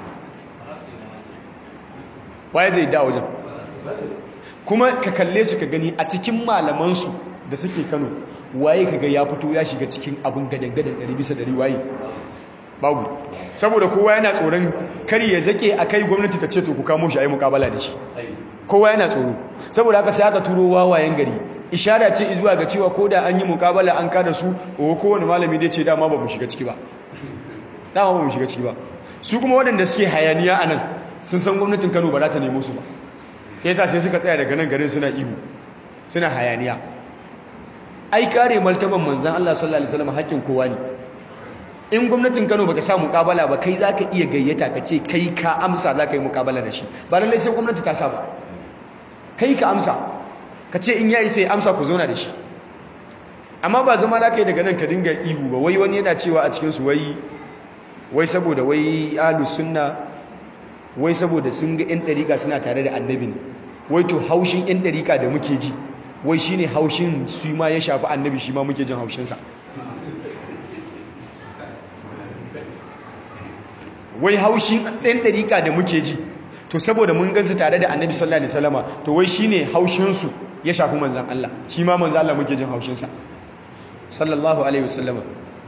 waye zai da wajen kuma ka kalle su ka gani a cikin malamansu da suke kano waye kaga ya fito ya shiga cikin abin gadan-gadan ɗari bisa ɗari waye babu saboda kowa yana tsoron kar ya zake a kai gwamnati ta ce to ku kamo shi a yi mukabala da shi kowa yana tsoro saboda haka sai aka turo wawayen gari ishara ce zuwa ga cewa ko da an yi mukabala an kada su ko kowane malami dai ce dama ba mu shiga ciki ba dama ba mu shiga ciki ba su kuma waɗanda suke hayaniya a nan sun san gwamnatin kano ba za ta nemo su ba ya ta sai suka tsaya daga nan garin suna ihu suna hayaniya ai kare martaban manzan Allah sallallahu alaihi wasallam hakkin kowa ne in gwamnatin Kano baka sa mukabala ba kai zaka iya gayyata ka ce kai ka amsa zaka yi mukabala da shi ba lallai sai gwamnati ta sa ba kai ka amsa ka ce in yayi sai amsa ku zauna da shi amma ba zama za ka yi daga nan ka dinga ihu ba wai wani yana cewa a cikin su wai wai saboda wai ahlus sunna wai saboda sun ga yan dariƙa suna tare da annabi ne wai to haushin yan dariƙa da muke ji wai shine haushin su ma ya shafi annabi shi ma muke jin haushinsa wai haushin ɗan ɗariƙa da muke ji to saboda mun gansu tare da annabi sallallahu alaihi wasallama to wai shine haushinsu ya shafi manzan Allah shi ma manzan Allah muke jin haushinsa sallallahu alaihi wasallama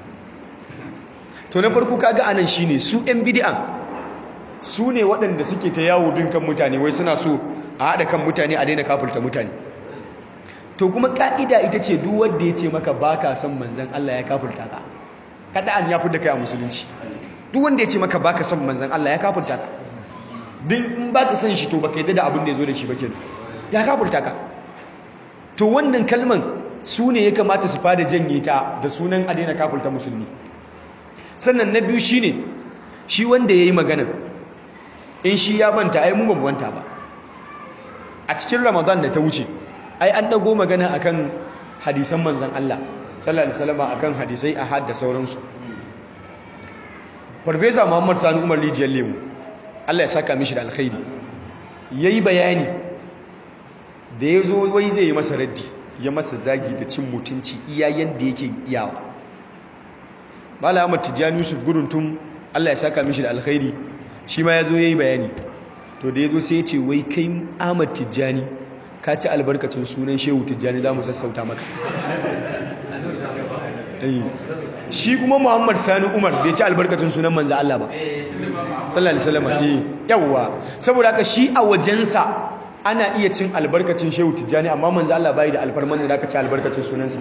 to na farko kaga anan shine su ɗan bid'a su ne waɗanda suke ta yawo bin kan mutane wai suna so a haɗa kan mutane a daina kafulta mutane to kuma ka'ida ita ce duk wanda ya ce maka baka son manzan Allah ya kafulta ka kada an ya fi da kai a musulunci duk wanda ya ce maka baka son manzan Allah ya kafurta ka din in baka son shi to baka yadda da abin da ya zo da shi ba kenan ya kafurta ka to wannan kalman su ne ya kamata su fara janye ta da sunan a daina kafurta musulmi sannan na biyu shine shi wanda ya yi magana in shi ya banta ai mu ba mu banta ba a cikin ramadan da ta wuce ai an dago magana akan hadisan manzan Allah sallallahu alaihi wasallam akan hadisai ahad da sauransu farfesa muhammad sani umar rijiyar lemu allah ya saka mishi da alkhairi ya yi bayani da ya zo wai zai yi masa raddi ya masa zagi da cin mutunci iya yadda yake iyawa mala ahmad tijjani yusuf guruntun allah ya saka mishi da alkhairi shi ma ya zo ya yi bayani to da ya zo sai ya ce wai kai ahmad tijjani ka ci albarkacin sunan shehu tijjani za mu sassauta maka shi kuma Muhammad Sani Umar bai ci albarkacin sunan manzo Allah ba sallallahu alaihi wasallam eh yawa saboda haka shi a wajensa ana iya cin albarkacin Shehu Tijjani amma manzo Allah bai da alfarman da zaka ci albarkacin sunansa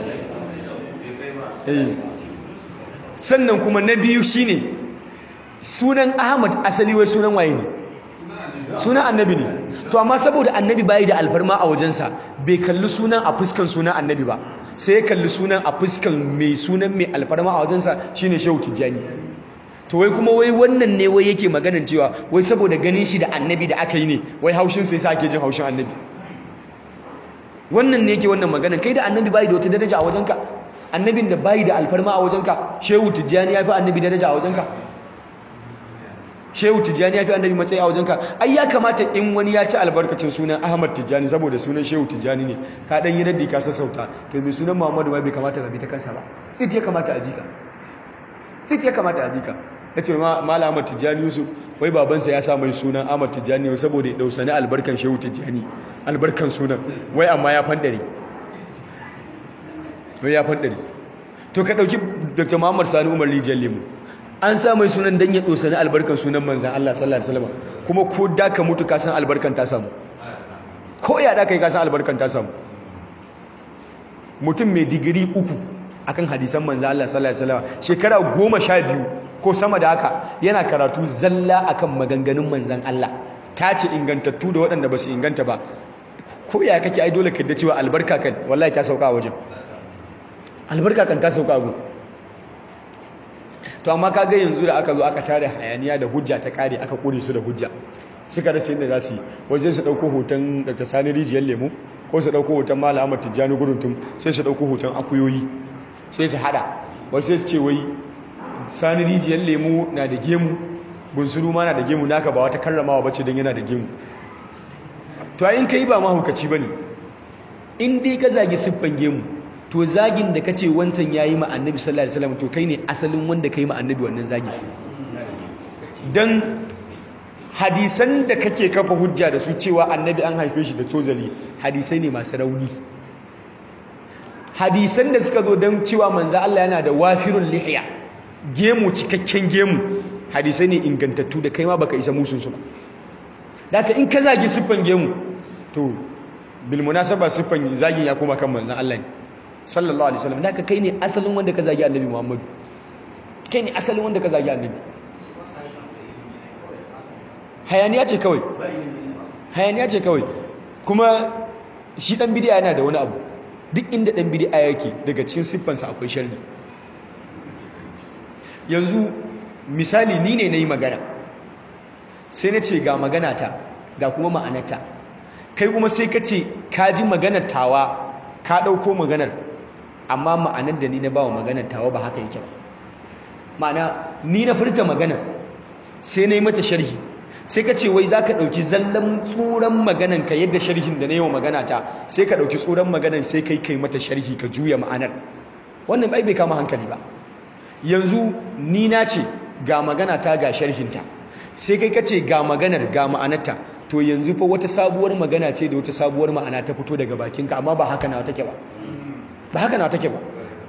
eh sannan kuma na biyu shine sunan Ahmad asali wai sunan waye ne sunan annabi ne to amma saboda annabi bayi da alfarma a wajensa bai kalli sunan a fuskan sunan annabi ba sai ya kalli sunan a fuskan mai sunan mai alfarma a wajensa shine shehu tijjani to wai kuma wai wannan ne wai yake maganan cewa wai saboda ganin shi da annabi da aka yi ne wai haushin sai sa ake jin haushin annabi wannan ne yake wannan maganan kai da annabi bayi da wata daraja a wajenka annabin da bayi da alfarma a wajenka shehu tijjani ya fi annabi daraja a wajenka shehu tijjani ya fi annabi matsayi a wajenka ai ya kamata in wani ya ci albarkacin sunan ahmad tijjani saboda sunan shehu tijjani ne ka dan yi raddi ka sassauta kai mai sunan muhammadu ma bai kamata ka bi ta kansa ba sai ya kamata a jika sai ya kamata a jika ya ce mala ahmad tijjani yusuf wai babansa ya sa mai sunan ahmad tijjani saboda ya dausani albarkan shehu tijjani albarkan sunan wai amma ya fandare wai ya fandare to ka dauki dr muhammad sani umar rijiyar lemu an sa mai sunan dan ya dosani albarkan sunan manzan Allah sallallahu alaihi wasallam kuma ko da ka mutu ka san albarkan ta samu ko ya da kai ka san albarkan ta samu mutum mai digiri uku akan hadisan manzan Allah sallallahu alaihi wasallam shekara goma sha biyu ko sama da haka yana karatu zalla akan maganganun manzan Allah ta ce ingantattu da waɗanda ba su inganta ba ko ya kake ai dole ka da cewa albarka kan wallahi ta sauka a wajen albarka kan ta sauka a wajen to amma kaga yanzu da aka zo aka tare hayaniya da hujja ta kare aka kure su da hujja suka rasa yadda za su yi wajen su dauko hoton Dr. Sani Rijiyar Lemo ko su dauko hoton Malam Ahmad Tijjani Guruntum sai su dauko hoton akuyoyi sai su hada wai sai su ce wai Sani Rijiyar Lemo na da gemu bunsuru ma na da gemu naka ba wata karramawa bace dan yana da gemu to ayin kai ba mahaukaci bane in dai ka zagi siffan gemu to zagin da kace wancan yayi ma annabi sallallahu alaihi wasallam to kai ne asalin wanda kai ma annabi wannan zagin dan hadisan da kake kafa hujja da su cewa annabi an haife shi da tozali hadisai ne masu rauni hadisan da suka zo dan cewa manzo Allah yana da wafirul lihiya gemu cikakken gemu hadisai ne ingantattu da kai ma baka isa musun su ba daka in ka zagi siffan gemu to bil munasaba siffan zagin ya koma kan manzo Allah ne sallallahu alaihi wasallam naka kai ne asalin wanda ka zagi annabi Muhammadu kai ne asalin wanda ka zagi annabi hayaniya ce kawai hayaniya ce kawai kuma shi dan bid'a yana da wani abu duk inda dan bid'a yake daga cikin siffansa akwai sharri yanzu misali ni ne nayi magana sai na ce ga magana ta ga kuma ma'anarta kai kuma sai ka ce ka ji maganar tawa ka ɗauko maganar amma ma'anar da ni na bawa maganar tawa ba haka yake ba ma'ana ni na furta maganar sai na yi mata sharhi sai ka ce wai za ka ɗauki zallan tsoron maganan ka yadda sharhin da na yi wa magana ta sai ka ɗauki tsoron maganan sai kai kai mata sharhi ka juya ma'anar wannan bai bai kama hankali ba yanzu ni na ce ga magana ta ga sharhinta sai kai ka ce ga maganar ga ma'anarta to yanzu fa wata sabuwar magana ce da wata sabuwar ma'ana ta fito daga bakinka amma ba haka na take ba ba haka na take ba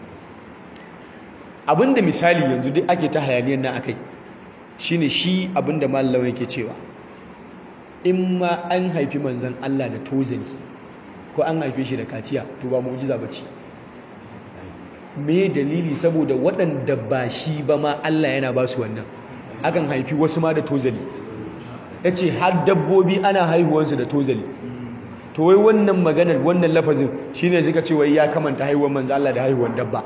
abinda misali yanzu duk ake ta hayaniyar nan akai shine shi abinda mallawa yake cewa in ma an haifi manzon Allah da tozali ko an haife shi da kaciya to ba mu'jiza bace me dalili saboda waɗanda ba shi ba ma Allah yana ba su wannan akan haifi wasu ma da tozali ya ce har dabbobi ana haihuwansu da tozali to wai wannan maganar wannan lafazin shi ne suka ce wai ya kamanta haihuwar manzo Allah da haihuwar dabba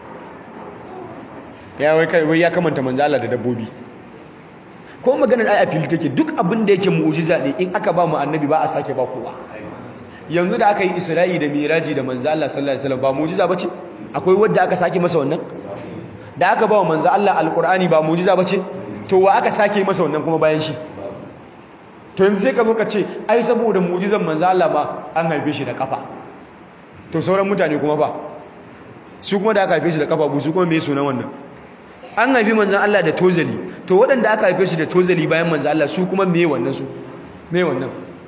ya wai kai wai ya kamanta manzo Allah da dabbobi ko maganar ai a fili take duk abin da yake mu'jiza ne in aka ba mu annabi ba a sake ba kowa yanzu da aka yi Isra'i da Miraji da manzo Allah sallallahu alaihi wasallam ba mu'jiza bace akwai wanda aka sake masa wannan da aka ba wa manzo Allah alqur'ani ba mu'jiza bace to wa aka sake masa wannan kuma bayan shi to yanzu sai ka zo ka ce ai saboda mu'jizan manzo Allah ba an haife shi da kafa to sauran mutane kuma ba su kuma da aka haife shi da kafa bu su kuma me sunan wannan an haifi manzo Allah da tozali to waɗanda aka haife shi da tozali bayan manzo Allah su kuma me wannan su me wannan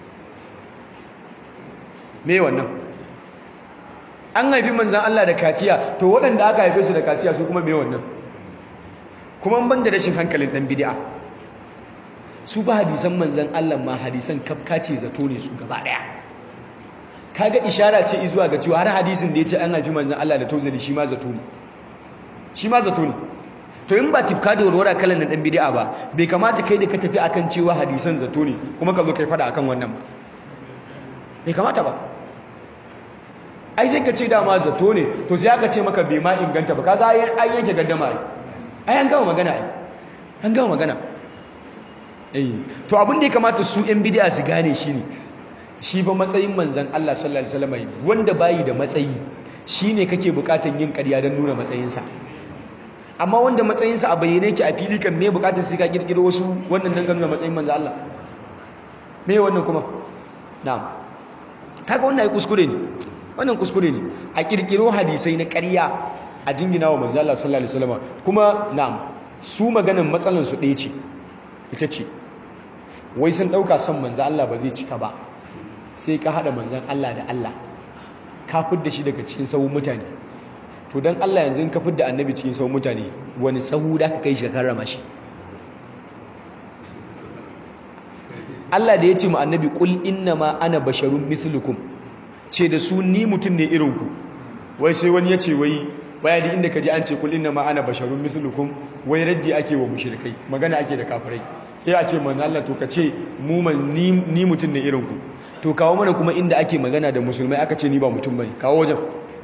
me wannan an haifi manzan Allah da kaciya to waɗanda aka haife su da kaciya su kuma me wannan kuma ban da rashin hankalin ɗan bid'a su ba hadisan manzan Allah ma hadisan kafka ce zato ne su gaba ɗaya kaga ishara ce zuwa ga cewa har hadisin da ya ce an haifi manzan Allah da tozali shi ma zato ne shi ma zato ne to in ba tifka da warwara kalan na dan bid'a ba bai kamata kai da ka tafi akan cewa hadisan zato ne kuma ka zo kai fada akan wannan ba bai kamata ba ai sai ka ce dama zato ne to sai aka ce maka bai ma inganta ba kaga ai yanke gaddama ai ai an gama magana ai an gama magana eh to abin da ya kamata su yan bid'a su gane shine shi ba matsayin manzon Allah sallallahu alaihi wasallam wanda bayi da matsayi shine kake bukatan yin ƙarya don nuna matsayinsa amma wanda matsayinsa a bayyane yake a fili kan me bukatar sai ka kirkiro wasu wannan dan nuna matsayin manzon Allah me wannan kuma na'am kaga wannan ai kuskure ne wannan kuskure ne a kirkiro hadisai na ƙarya a jingina wa manzo Allah sallallahu alaihi wasallam kuma na'am su maganan matsalan su ɗaya ce ita ce wai sun ɗauka son manzo Allah ba zai cika ba sai ka haɗa manzon Allah da Allah ka fidda shi daga cikin sahun mutane to dan Allah yanzu in ka fidda annabi cikin sahun mutane wani sahu da ka kai shi ka karrama shi Allah da ya ce mu annabi qul innama ana basharun mithlukum ce da su ni mutum ne irinku wai sai wani ya ce wai baya da inda ka ji an ce kul inna ma ana basharun mislukum wai raddi ake wa mushrikai magana ake da kafirai sai a ce man Allah to ka ce mu ni, ni mutum ne irinku to kawo mana kuma inda ake magana da musulmai aka ce ni ba mutum bane kawo wajen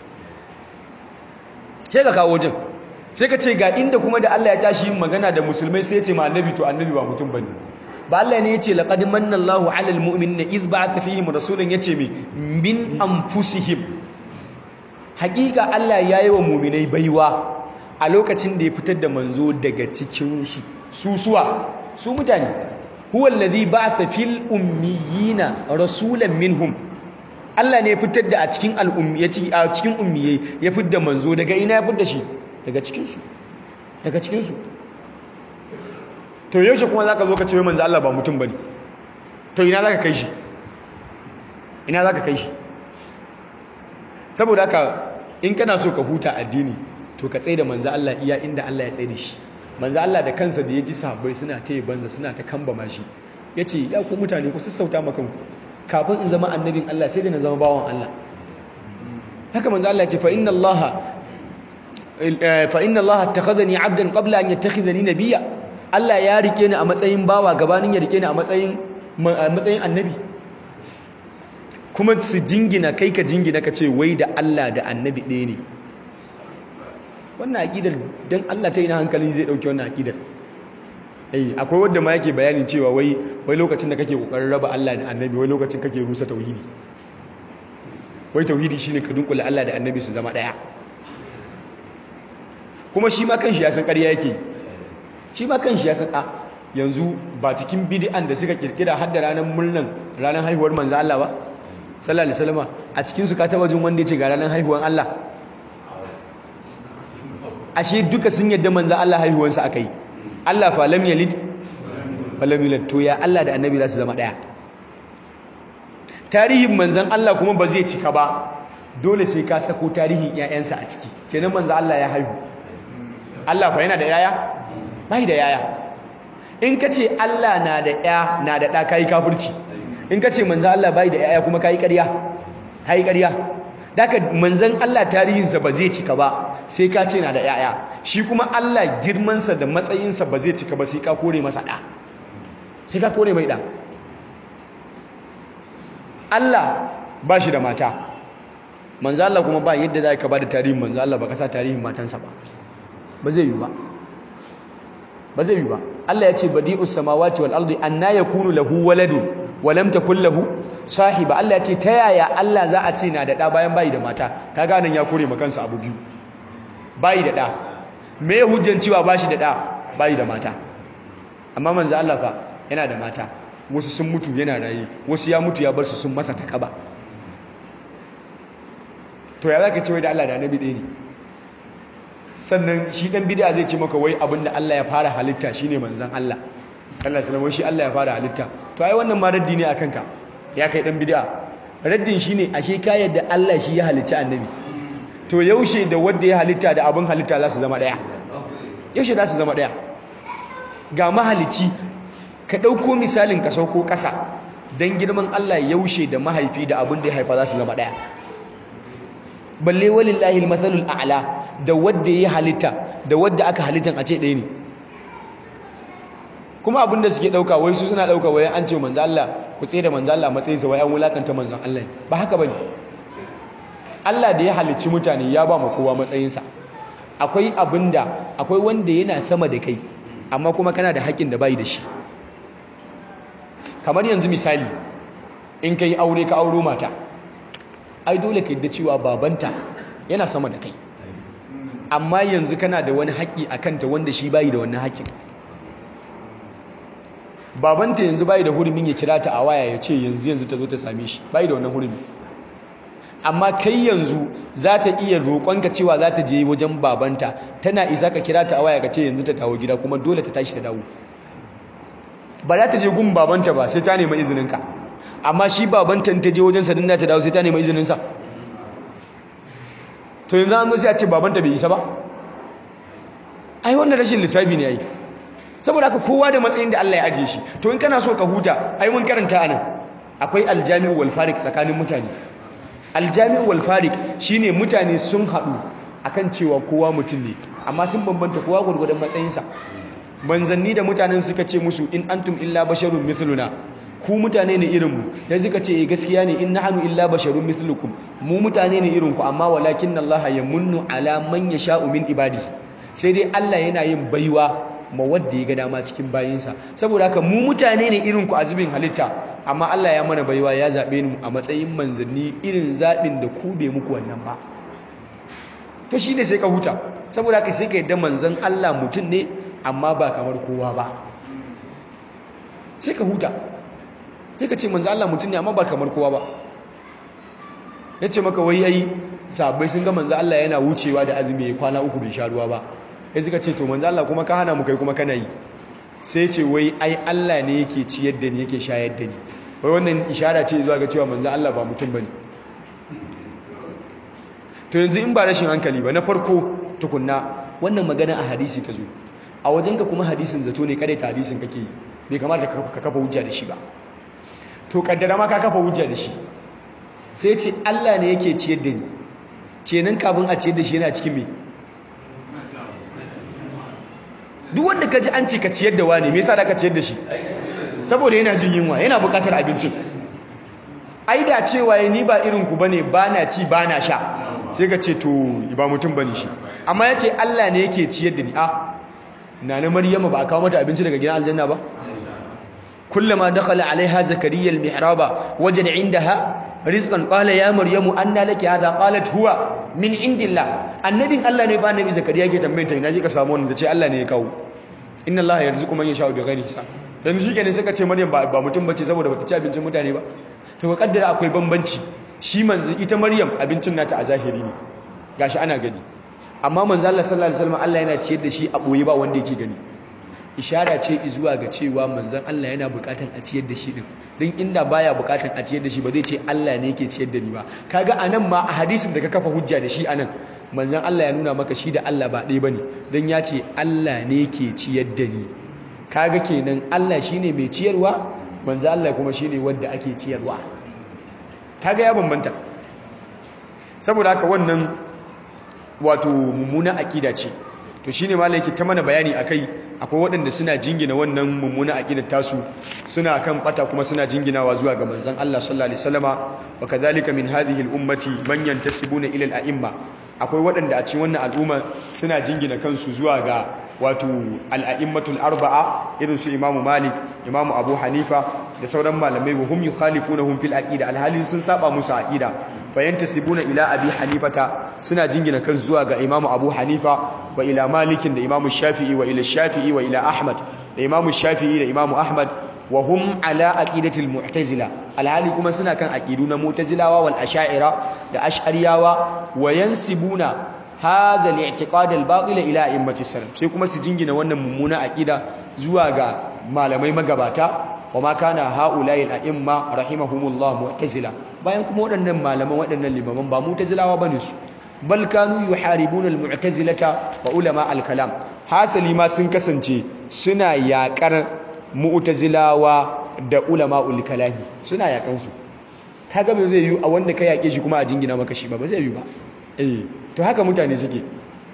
sai ka kawo wajen sai ka ce ga inda kuma da Allah ya tashi yin magana da musulmai sai ya ce ma annabi to annabi ba mutum bane ba Allah ne yace laqad manna Allahu 'alal mu'minina idh ba'atha fihim rasulan yace me min anfusihim hakika Allah yayi wa mu'minai baiwa a lokacin da ya fitar da manzo daga cikin su susuwa su mutane huwa alladhi ba'atha fil ummiyina rasulan minhum Allah ne ya fitar da a cikin al'ummiyati a cikin ummiyai ya fitar da manzo daga ina ya fitar da shi daga cikin su daga cikin su to yaushe kuma za ka zo ka ce manzo Allah ba mutum bane to ina za ka kai shi ina za ka kai shi saboda haka in kana so ka huta addini to ka tsaye da manzo Allah iya inda Allah ya tsaye da shi manzo Allah da kansa da ya ji sahabbai suna ta yi banza suna ta kambama shi ya ce ya ku mutane ku sassauta makanku kafin in zama annabin Allah sai da na zama bawan Allah haka manzo Allah ya ce fa inna Allah fa inna Allah attakhadhani 'abdan qabla an yattakhidhani nabiyya Allah ya rike ni a matsayin bawa gabanin ya rike ni a matsayin matsayin annabi kuma su jingina kai ka jingina ka ce wai da Allah da annabi ɗaya ne wannan aƙidar don Allah ta yi na hankali zai ɗauki wannan aƙidar eh akwai wadda ma yake bayanin cewa wai wai lokacin da kake kokarin raba Allah da annabi wai lokacin kake rusa tauhidi wai tauhidi shine ka dunkula Allah da annabi su zama ɗaya kuma shi ma kanshi ya san ƙarya yake shi ma kanshi ya san a yanzu ba cikin bid'an da suka kirkira har da ranar murnan ranar haihuwar manzo Allah ba sallallahu alaihi wasallam a cikin su ka taba jin wanda yace ga ranar haihuwar Allah ashe duka sun yadda manzo Allah haihuwar sa akai Allah fa lam yalid fa lam yulad to ya Allah da annabi za su zama daya tarihin manzon Allah kuma ba zai cika ba dole sai ka sako tarihin ƴaƴansa a ciki kenan manzo Allah ya haihu Allah fa yana da yaya bai da yaya in ka ce Allah na da ya na da ɗa kayi kafirci in ka ce manzan Allah bai da yaya kuma kayi ƙarya kayi ƙarya daga manzan Allah tarihinsa ba zai cika ba sai ka ce na da yaya shi kuma Allah girmansa da matsayinsa ba zai cika ba sai ka kore masa ɗa sai ka kore mai ɗa Allah ba shi da mata manzan Allah kuma ba yadda za ka ba da tarihin manzan Allah ba ka sa tarihin matansa ba ba zai yi ba ba zai yi ba Allah ya ce badi'us samawati wal ardi anna yakunu lahu waladun wa lam takul lahu sahiba Allah ya ce ta yaya Allah za a ce na da da bayan bayi da mata kaga nan ya kore makansa abu biyu bayi da da me hujjan cewa bashi da da bayi da mata amma manzo Allah fa yana da mata wasu sun mutu yana raye wasu ya mutu ya bar su sun masa takaba to ya zaka ce wai da Allah da annabi ɗaya ne sannan shi dan bid'a zai ce maka wai abinda Allah ya fara halitta shine manzon Allah Allah sallama shi Allah ya fara halitta to ai wannan ma raddi ne akan ka ya kai dan bid'a raddin shine ashe ka yadda Allah shi ya halitta annabi to yaushe da wanda ya halitta da abin halitta za su zama daya yaushe za su zama daya ga mahalici ka dauko misalin ka sauko kasa dan girman Allah yaushe da mahaifi da abin da ya haifa za su zama daya balle walillahi almathalul a'la da wanda ya halitta da wadda aka halittan a ce ɗaya ne kuma abinda suke ɗauka wai su suna ɗauka wai an ce manzo Allah ku tsaye da manzo Allah matsayinsa wai an wulakanta manzon Allah ba haka bane Allah da ya halicci mutane ya ba mu kowa matsayinsa akwai abinda akwai wanda yana sama da kai amma kuma kana da haƙƙin da bai da shi kamar yanzu misali in kai aure ka auro mata ai dole ka yadda cewa babanta yana sama da kai amma yanzu kana da wani haƙƙi a kanta wanda shi bayi da wannan haƙƙin babanta yanzu bayi da hurumin ya kira ta a waya ya ce yanzu yanzu ta zo ta same shi bayi da wannan hurumi amma kai yanzu za ta iya roƙonka cewa za ta je wajen babanta tana isa ka kira ta a waya ka ce yanzu ta dawo gida kuma dole ta tashi ta dawo ba za ta je gun babanta ba sai ta nema izininka amma shi babanta ta je wajen sadin ta dawo sai ta nema izininsa to yanzu an zo sai a ce babanta bai isa ba ai wannan rashin lissafi ne ai saboda haka kowa da matsayin da Allah ya ajiye shi to in kana so ka huta ai mun karanta anan akwai aljami'u wal fariq tsakanin mutane aljami'u wal fariq shine mutane sun haɗu akan cewa kowa mutum ne amma sun bambanta kowa gurgurdan matsayinsa manzanni da mutanen suka ce musu in antum illa basharun mithluna ku mutane ne irin mu sai suka ce gaskiya ne in nahnu illa basharun mithlukum mu mutane ne irin ku amma walakin Allah yamunnu ala man yasha'u min ibadihi sai dai Allah yana yin baiwa ma wanda ya ga dama cikin bayinsa saboda haka mu mutane ne irin ku a zubin halitta amma Allah ya mana baiwa ya zabe mu a matsayin manzanni irin zabin da ku bai muku wannan ba to shine sai ka huta saboda haka sai ka yadda manzon Allah mutum ne amma ba kamar kowa ba sai ka huta sai ka ce manzon Allah mutum ne amma ba kamar kowa ba yace maka wai yayi sabai sun ga manzon Allah yana wucewa da azumi ya kwana uku bai sha ruwa ba sai suka ce to manzo Allah kuma ka hana mu kai kuma kana yi sai ce wai ai Allah ne yake ciyar da ni yake shayar da ni wai wannan ishara ce zuwa ga cewa manzo Allah ba mutum bane to yanzu in ba rashin hankali ba na farko tukunna wannan magana a hadisi ta zo a wajenka kuma hadisin zato ne kada ta hadisin kake yi bai kamata ka kafa hujja da shi ba to kaddara ma ka kafa hujja da shi sai ce Allah ne yake ciyar da ni kenan kafin a ciyar da shi yana cikin me duk wanda ka ji an ce ka ciyar da wani me yasa da ka ciyar da shi saboda yana jin yunwa yana buƙatar abincin ai da cewa ni ba irin ku bane bana ci bana sha sai ka ce to ba mutum bane shi amma yace Allah ne yake ciyar da ni a nana maryama ba a kawo mata abinci daga gidan aljanna ba kullama dakhala alaiha zakariya almihraba wajada indaha rizqan qala ya maryamu anna laki hadha qalat huwa min indillah annabin Allah ne ba annabi zakariya ke tambayin ta ina ji ka samu wannan ce Allah ne ya kawo inna Allah yarzuqu man yasha'u bighairi hisab dan shi kenan suka ce maryam ba mutum bace saboda bata ci abincin mutane ba to ka kaddara akwai bambanci shi manzo ita maryam abincin nata a zahiri ne gashi ana gani amma manzo Allah sallallahu alaihi wasallam Allah yana ciyar da shi a boye ba wanda yake gani ishara ce zuwa ga cewa manzon Allah yana bukatan a ciyar da shi din din inda baya bukatan a ciyar da shi ba zai ce Allah ne yake ciyar da ni ba kaga anan ma a hadisin da ka kafa hujja da shi anan manzon Allah ya nuna maka shi da Allah ba ɗaya bane dan ya ce Allah ne yake ciyar da ni kaga kenan Allah shine mai ciyarwa manzon Allah kuma shine wanda ake ciyarwa kaga ya bambanta saboda haka wannan wato mummuna akida ce to shine malaki ta mana bayani akai akwai waɗanda suna jingina wannan mummuna aqidar tasu suna kan bata kuma suna jinginawa zuwa ga manzon Allah sallallahu alaihi wasallama wa kadhalika min hadhihi al-ummati man yantasibuna ila al-a'imma akwai waɗanda a cikin wannan al'umma suna jingina kansu zuwa ga wato al-a'immatul arba'a irin su Imam Malik Imam Abu Hanifa da sauran malamai wa hum yukhalifunahum fil aqida alhalin sun saba musu aqida fayantasibuna ila abi hanifata suna jingina kan zuwa ga imamu abu hanifa wa ila malikin da imamu shafi'i wa ila shafi'i wa ila ahmad da imamu shafi'i da imamu ahmad wa hum ala aqidatil mu'tazila alhali kuma suna kan aqidu na mu'tazilawa wal asha'ira da ash'ariyawa wa yansibuna hadha al-i'tiqad al-batil ila a'immati salaf sai kuma su jingina wannan mummuna aqida zuwa ga malamai magabata wama kana haula'i al-a'imma rahimahumullah mu'tazila bayan kuma waɗannan malaman waɗannan limaman ba mu'tazilawa bane su bal kanu yuharibuna al-mu'tazilata wa ulama al-kalam hasali ma sun kasance suna yakar mu'tazilawa da ulama ul-kalami suna yakan su kaga ba zai yi a wanda ka yake shi kuma a jingina maka shi ba ba zai yi ba eh to haka mutane suke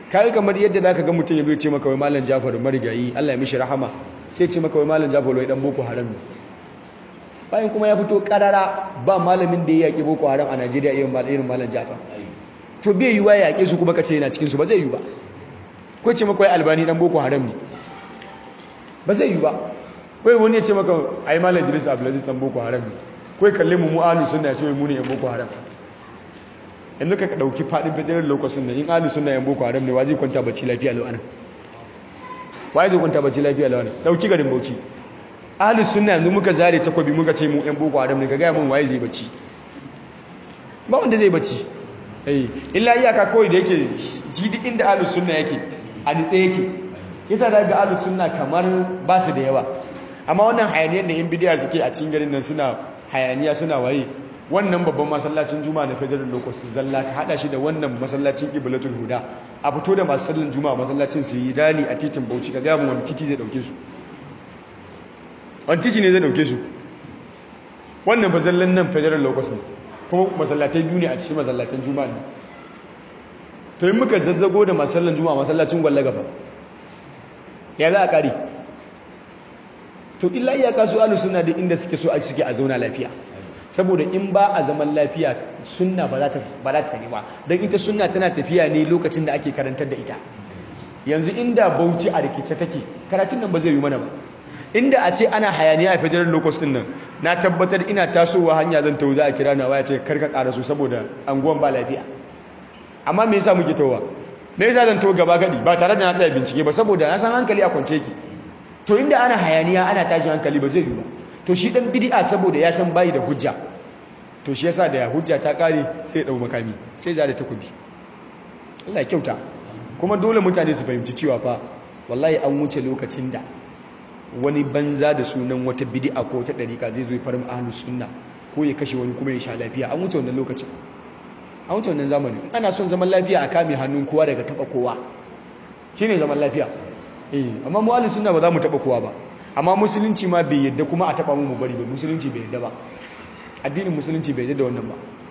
kai kamar yadda zaka ga mutum yazo ya ce maka wai malam Jafar marigayi Allah ya mishi rahama sai ce maka wai malam Jafar wai dan boko haram ne bayan kuma ya fito karara ba malamin da ya yaki boko haram a Najeriya irin irin malam Jafar to bai yiwa ya yake su kuma kace yana cikin su ba zai yi ba ko ce maka wai albani dan boko haram ne ba zai yi ba kai wani ya ce maka ai malam Idris Abdulaziz dan boko haram ne kai kalle mu mu ahli sunna ya ce mu ne yan boko haram yanzu ka dauki fadin federal lokacin nan in ahli sunna yan boko haram ne wa zai kwanta bacci lafiya lau anan wa zai kwanta bacci lafiya lau anan dauki garin Bauchi ahli sunna yanzu muka zare takobi muka ce mu yan boko haram ne ka ga mun waye zai bacci ba wanda zai bacci eh illa iyaka kawai da yake shi duk inda ahli sunna yake a nitse yake yasa daga ahli sunna kamar ba su da yawa amma wannan hayaniyar da yan bidiya suke a cikin garin nan suna hayaniya suna waye wannan babban masallacin juma'a na federal locus zalla ka hada shi da wannan masallacin iblatul huda a fito da masu sallan juma'a masallacin su yi rali a titin bauchi ka gaya mu wani titi zai dauke su wani titi ne zai dauke su wannan fa zallan nan federal locus ne kuma masallatai biyu ne a cikin masallatan juma'a ne to in muka zazzago da masu sallan juma'a masallacin gwallaga fa ya za a kare to illa iyaka su alu suna da inda suke so a suke a zauna lafiya saboda in ba a zaman lafiya sunna ba za ta ba za ta tafi ba don ita sunna tana tafiya ne lokacin da ake karantar da ita yanzu inda bauchi a rikice take karatun nan ba zai yi mana ba inda a ce ana hayaniya a federal locus din nan na tabbatar ina tasowa hanya zan tawo za a kira na waya ce karka ƙara su saboda anguwan ba lafiya amma me yasa muke tawowa me yasa zan tawo gaba gadi ba tare da na tsaya bincike ba saboda na san hankali a kwance ki to inda ana hayaniya ana tashin hankali ba zai yi ba to shi dan bid'a saboda ya san bayi da hujja to shi yasa da hujja ta kare sai dau makami sai zare takobi Allah ya kyauta kuma dole mutane su fahimci cewa fa wallahi an wuce lokacin da wani banza da sunan wata bid'a ko ta dariƙa zai zo ya farin ahlus sunna ko ya kashe wani kuma ya sha lafiya an wuce wannan lokacin an wuce wannan zamanin ana son zaman lafiya a kame hannun kowa daga taba kowa shine zaman lafiya eh amma mu ahlus sunna ba za mu taba kowa ba amma musulunci ma bai yadda kuma a taba mu mu bari ba musulunci bai yadda ba addinin musulunci bai yadda da wannan ba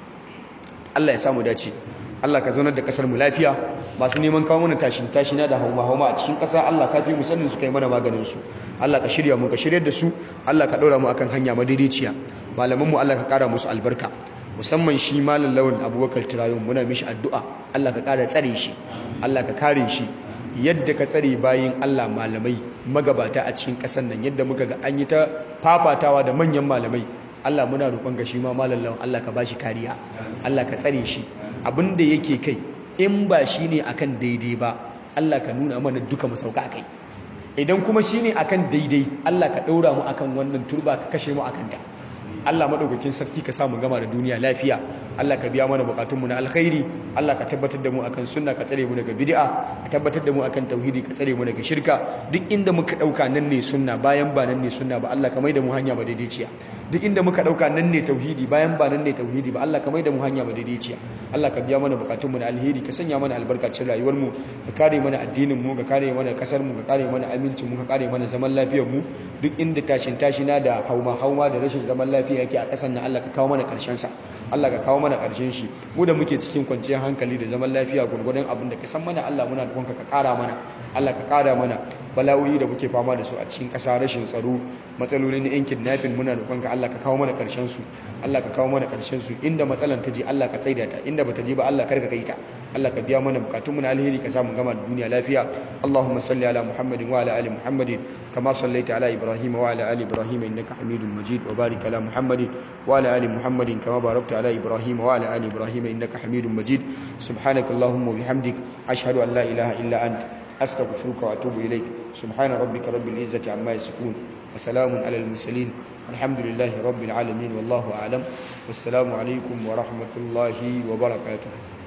Allah ya samu dace Allah ka zaunar da kasar mu lafiya masu neman kawo mana tashin tashina da hauma hauma a cikin kasa Allah ka fi mu sanin su kai mana maganin su Allah ka shirya mu ka shiryar da su Allah ka daura mu akan hanya madaidaiciya malaman mu Allah ka kara musu albarka musamman shi malam lawan Abubakar Tirayon muna mishi addu'a Allah ka kara tsare shi Allah ka kare shi yadda ka tsare bayin Allah malamai magabata a cikin ƙasar nan yadda muka ga an yi ta fafatawa da manyan malamai Allah muna roƙon ga shi ma malallawan Allah ka bashi kariya Allah ka tsare shi abinda yake kai in ba shi ne akan daidai ba Allah ka nuna mana duka mu sauka akai idan kuma shi ne akan daidai Allah ka ɗaura mu akan wannan turba ka kashe mu akan ta Allah madaukakin sarki ka samu gama da duniya lafiya Allah ka biya mana bukatunmu na alkhairi Allah ka tabbatar da mu akan sunna ka tsare mu daga bid'a ka tabbatar da mu akan tauhidi ka tsare mu daga shirka duk inda muka dauka nan ne sunna bayan ba nan ne sunna ba Allah ka maida mu hanya madaidaiciya duk inda muka dauka nan ne tauhidi bayan ba nan ne tauhidi ba Allah ka maida mu hanya madaidaiciya Allah ka biya mana bukatunmu na alheri ka sanya mana albarka cikin rayuwar mu ka kare mana addinin mu ka kare mana kasar mu ka kare mana amincin mu ka kare mana zaman lafiyar mu duk inda tashin tashina da hauma hauma da rashin zaman lafiya yake a ƙasar nan Allah ka kawo mana ƙarshen sa Allah ka kawo mana ƙarshen shi mu da muke cikin kwanciyar hankali da zaman lafiya gurgurdan abin da ka san mana Allah muna roƙonka ka ƙara mana Allah ka ƙara mana bala'o'i da muke fama da su a cikin ƙasa rashin tsaro matsalolin na yan kidnapping muna roƙonka Allah ka kawo mana ƙarshen su Allah ka kawo mana ƙarshen su inda matsalan ta je Allah ka tsaida ta inda bata je ba Allah kar ka kai ta Allah ka biya mana bukatun mu na alheri ka samu gama da duniya lafiya Allahumma salli ala Muhammadin wa ala ali Muhammadin kama sallaita ala Ibrahim wa ala ali Ibrahim innaka Hamidum Majid wa barik ala Muhammadin wa ala ali Muhammadin kama barakta ala Ibrahim wa ala ali Ibrahim innaka Hamidum Majid subhanaka Allahumma wa bihamdik ashhadu an la ilaha illa anta أستغفرك وأتوب إليك سبحان ربك رب العزة عما يصفون وسلام على المرسلين الحمد لله رب العالمين والله أعلم والسلام عليكم ورحمة الله وبركاته